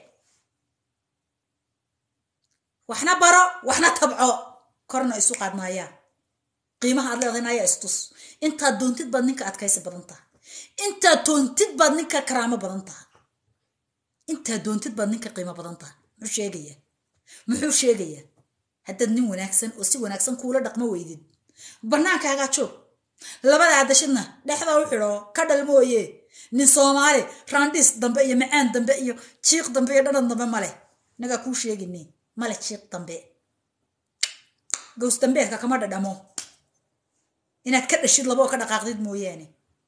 waxna baro waxna tabco korna isu qaadnaayaan qiimaha aad leedahay nayaa istus intaad doontid baad ninka adkaysi badan taha intaad doontid baad ninka karaamo badan taha intaad doontid baad ninka qiimo badan taha muxuu sheegaya muxuu sheegayaa haddaad nin wanaagsan oo si wanaagsan kuula dhaqmo weydid bannaankaagaa joog labadaa dashidna dhexda u xidho ka dhal mooye nin soomaali raandhiis dambe iyo macaan dambe iyo jiiq dambe iyo dhadhan dambe male nagaa kuu sheegini male jiiq dambe gows dambeedka kama dhadhamo inaad ka dhashid laba oo ka dhaqaaqdid mooyaane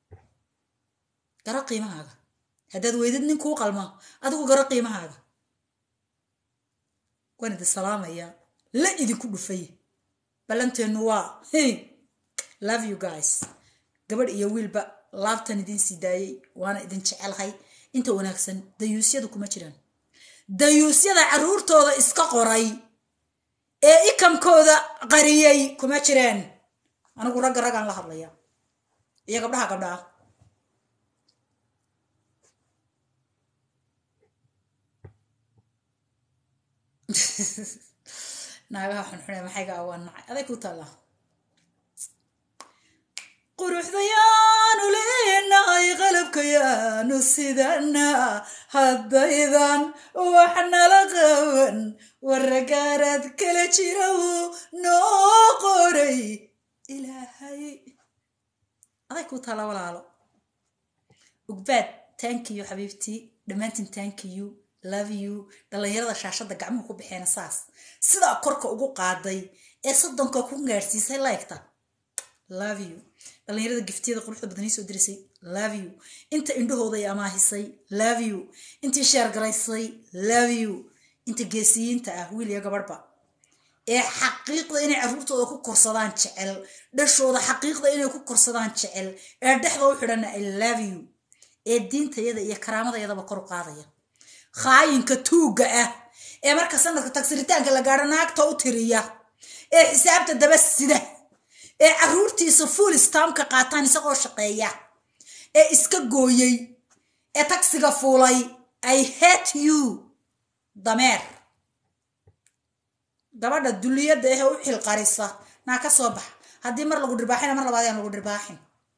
garo qiimahaaga haddaad weydid nin kuu qalma adigu garo qiimahaaga waan idin salaamaya la idinku dhufay ballanteennu waa love you guys gabadh iyo wiilba laabtan idin sii daayey waana idin jecelahay inta wanaagsan dayuusyada kuma jiraan dayuusyada carruurtooda iska qoray ee ikamkooda qariyey kuma jiraan anigu ragga raggaan la hadlaya iyo gabdhaha gabdhaha naagaha xunxune maxayga awaan nacay aday ku taalla quruxdayaanu leenahay qalabkayaanu sidana haddaydan wax nala qaban waragaaraad kala jiraw noo qoray ilaahay aday ku taalla walaalo ugbaad tankiyu xabiibtii dhammaantiin tankiyu love you dhallinyarada shaashadda gacmuhu ku baxeena saas sidaa korka ugu qaaday ee soddonka ku gaadhsiisay laygta love you dhallinyarada giftiyada quruxda badanii soo dirisay love you inta indhahooda ay amaahisay love you intii sheergaraysay love you inta geesiyiinta ah wiil iyo gabadhba ee xaqiiqda inay carruurtooda ku korsadaan jecel dhashooda xaqiiqda inay ku korsadaan jecel ee dhexda u xidhana i love you ee diintayada iyo karaamadayadaba kor u qaadaya khaayinka tuugga ah ee marka sanadka tagsiritaanka la gaadho naagta u tiriya ee xisaabta daba sida ee carruurtiisa fuul istaamka qaataan isagoo shaqeeya ee iska gooyey ee tagsiga fuulay i hate you dameer gabadha duliyadda ehe u xilqarisa naa ka soo bax haddii mar lagu dhirbaaxina mar labaad aan lagu dhirbaaxin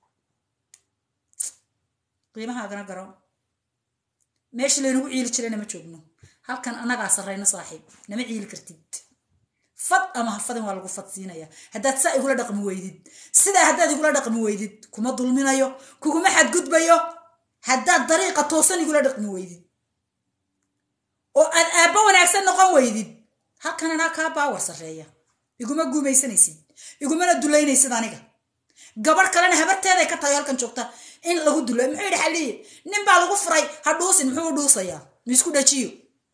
qiimahaagana garo meeshii laynagu ciili jirayna ma joogno halkan annagaa sarrayna saaxiib nama ciili kartid fad ama hafadin waa lagu fadsiinaya haddaad saa igula dhaqmi weydid sidaa haddaad igula dhaqmi weydid kuma dulminayo kuguma xadgudbayo haddaad dariiqa toosan igula dhaqmi weydid oo aad aabbo wanaagsan noqon weydid halkan anaa kaa baawar sarreeya iguma guumaysanaysid igumana dulaynaysid aniga gabarh kalena habarteeday ka tahay halkan joogta in lagu dulay muxuu yidhi xaliye nin baa lagu furay ha dhuusin muxuu u dhuusayaa miisku dhajiyo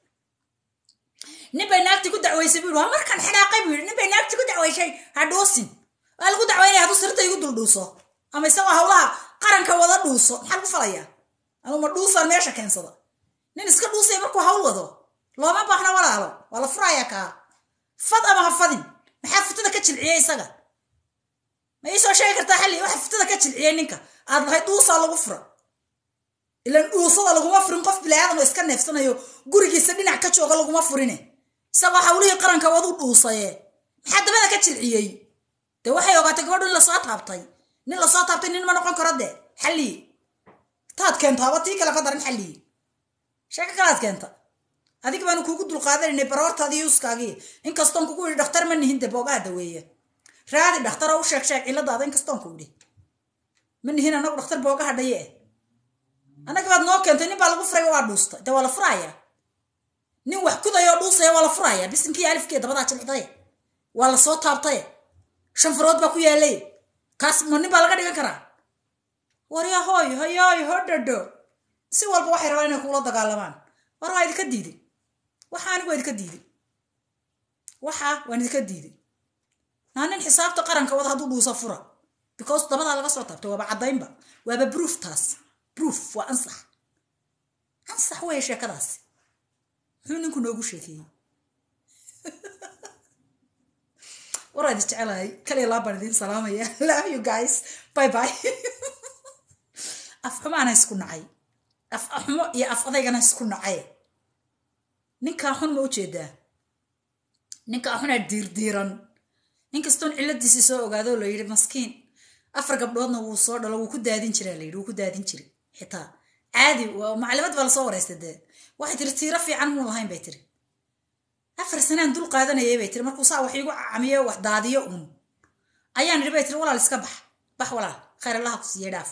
nin bay naagtii ku dacwaysay buu yidhi waa markan xidhaaqay buu yidhi nin bay naagtii ku dacwaysay ha dhuusin waa lagu dacwaynaya hadduu sirta igu dul dhuuso ama isagoo hawlaha qaranka wada dhuuso maxaa lagu falayaa anuu ma dhuusaan meesha keensada nin iska dhuusaya markuu hawl wado looma baahna walaalo waa la furayaa kaa fad ama ha fadin maxaa futada ka jilciyey isaga ma iisoo sheegi kartaa xalli waxa futada ka jilciyey ninka aad lahayd dhuusaa lagu fura ilan dhuusada laguma furin qof bilaadan oo iska neefsanayo gurigiisa dhinac ka jooga laguma furine isagoo hawlihii qaranka wadu dhuusaye maxaa dabada ka jilciyey dee waxay ogaatay gabadhu in lasoo taabtay nin lasoo taabtay nin ma noqon karo dee xallii taad keento haba tii kale ka daran xallii sheeko kalaad keenta adig baanu kuugu dulqaadananay baroortaadii yuuskaagii inkastoon kugu yidhi dhakhtar ma nihin de boogaha daweeya raadi dhakhtar oo u sheeg sheeg cilladaada inkastoon ku yidhi ma nihin anagu dhakhtar boogaha dhaye eh annaga baad noo keentay nin baa lagu furay waa dhuustay de waa la furaya nin wax kudaya oo dhuusaya waa la furaya bisinkii alifkee dabadaa jilicdaye waa la soo taabtaye shan farood baa ku yaalay kaas ma nin baa laga dhigan karaa warya hooy hoyooy hodhadho si walba waxay rabaan inay kuula dagaalamaan war waa idinka diiday waxa anigu waa idinka diiday waxa waan idinka diiday naa nin xisaabta qaranka wada hadduu dhuusa fura because dabadaa laga soo taabtay waaba caddaynba waaba proof taas proof waa ansax ansax weeye sheekadaasi muxuu ninku noogu sheekeeyey waraad jecelahay kaliya laa baan idiin salaamaya love you guys bye bye af xumaana isku nacay af xumo iyo af adaygana isku nacay ninkaa xun ma ujeedaa ninkaa xunaa diirdiiran ninkastoon cilladiisii soo ogaado la yidhi maskiin afar gabdhoodna wuu soo dhalo wuu ku daadin jiraa la yidhi wuu ku daadin jiray xitaa caadi maclimad baa lasoo wareystay dee waxay tiri tiiro fiican muu lahayn bay tiri afar sanaan dul qaadanayay bay tiri markuu saa wax iigu camiyo wax daadiyo uun ayaan idhi bay tiri walaal iska bax bax walaal khayr allaha ku siiye dhaaf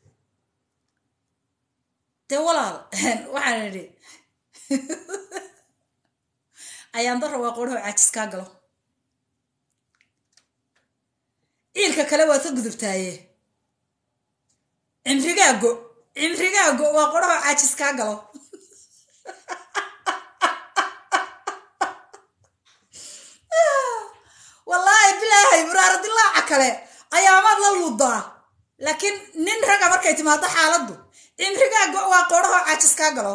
dee walaal waxaan idhi ayaan dara waa qoodhaho caajis kaa galo ciilka kale waad ka gudubtaaye cimrigaago cimrigaago waa qoodhaho caajis kaa galo wallaahi bilaahay muraaradilaaca kale ayaamaad la luudaa laakiin nin raga markay timaado xaaladdu cimrigaago waa qoodhaho caajis kaa galo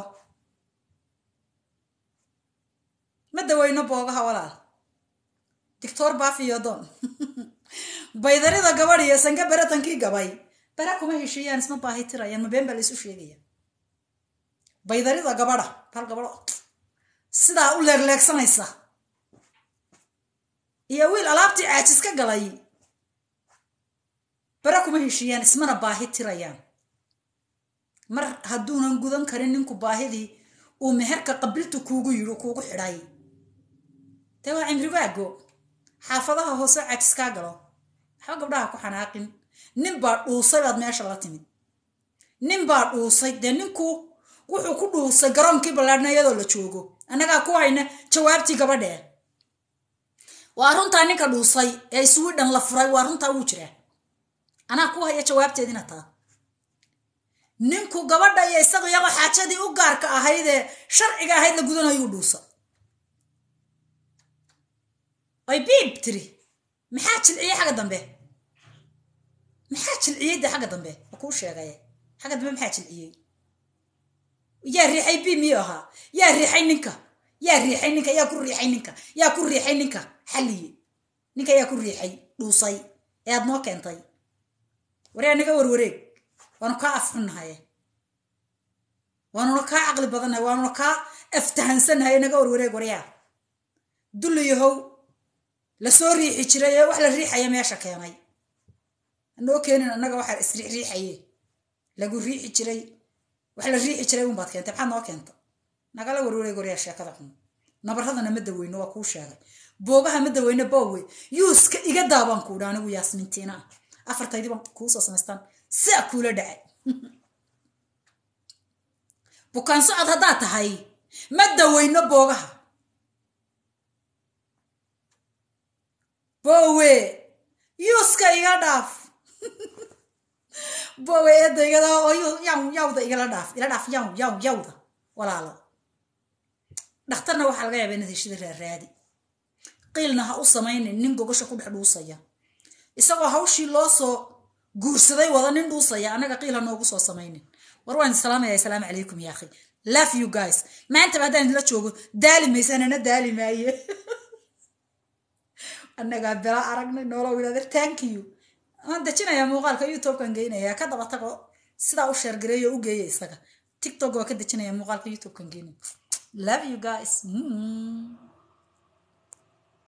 ma daweyno boogaha walaal doctor bafiyodon baydarida gabadh iyo sanka beratankii gabay bara kuma heshiiyaan isma baahi tirayaan ma been baa laysu sheegaya baydarida gabadha hal gabadho sidaa u leegleegsanaysa iyo wiil alaabtii caajis ka galay bara kuma heshiiyaan ismana baahi tirayaan mar hadduunan gudan karin ninku baahidii uu meherka qabiltu kuugu yidhi kuugu xidhay dee waa cimrigaago xaafadaha hoose caajis kaa galo waxba gabdhaha ku xanaaqin nin baa dhuusay baad meesha la timid nin baa dhuusay dee ninku wuxuu ku dhuusay garoonkii ballaadhna iyadoo la joogo annagaa ku hayna jawaabtii gabadhee waa runtaa ninka dhuusay ee iswidhan la furay waa runtaa wuu jiraa anaa ku haya jawaabteedina taa ninku gabadha iyo isagu iyagoo xaajadii u gaarka ahaydee sharciga ahayd la gudanayuu dhuusa ay biib tiri maxaa jilciyey xagga dambe maxaa jilciyey de xagga dambe ma kuu sheegay xagga dambe maxaa jilciyey yaa riixay bi miyuu ahaa yaa riixay ninka yaa riixay ninka yaa ku riixay ninka yaa ku riixay ninka xalliye ninka yaa ku riixay dhuusay ee aad noo keentay waryaa naga warwareeg waanu kaa afxunnahaye waanuna kaa caqli badannahay waanuna kaa aftahansannahay naga warwareeg waryaa dulliyahow lasoo riixi jiray ee wax la riixaya meesha keenay anoo keenin annaga waxaa isriixriixaye lagu riixi jiray wax la riixi jiray unbaad keentay maxaad noo keenta nagala warwareeg waryaa sheekada xun nabaradana ma daweyno waa kuu sheegay boogaha ma daweyno boowe yuuska iga daabaan kuudha anigu yaasmintiina ah afartaydii baan kuusoo samaystaan saa kuula dhacay bukaan socod haddaad tahay ma daweyno boogaha bowe yuuska iga dhaaf bowe eedda igada oo yaw yawda igala dhaaf ila dhaaf yaw yaw yawda walaalo dhakhtarna waxaa laga yaaba inaad heshida raaraadi qiilna ha u samaynin nin gogasha ku dhex dhuusaya isagoo hawshii loo soo guursaday wada nin dhuusaya annaga qiil ha noogu soo samaynin war waan salaamaya asalaamu calaykum ya akhi love you guys maantaba haddaan idinla joogo daali maysanana daali maaye annagaa bela aragnay noolo wilader thank you waan dejinayaa muuqaalka youtubekan geynaya ka daba tago sidaa u sheergareeyo u geeya isaga tiktok waa ka dejinaya muuqaalka youtubekan geynaya love you guys mm.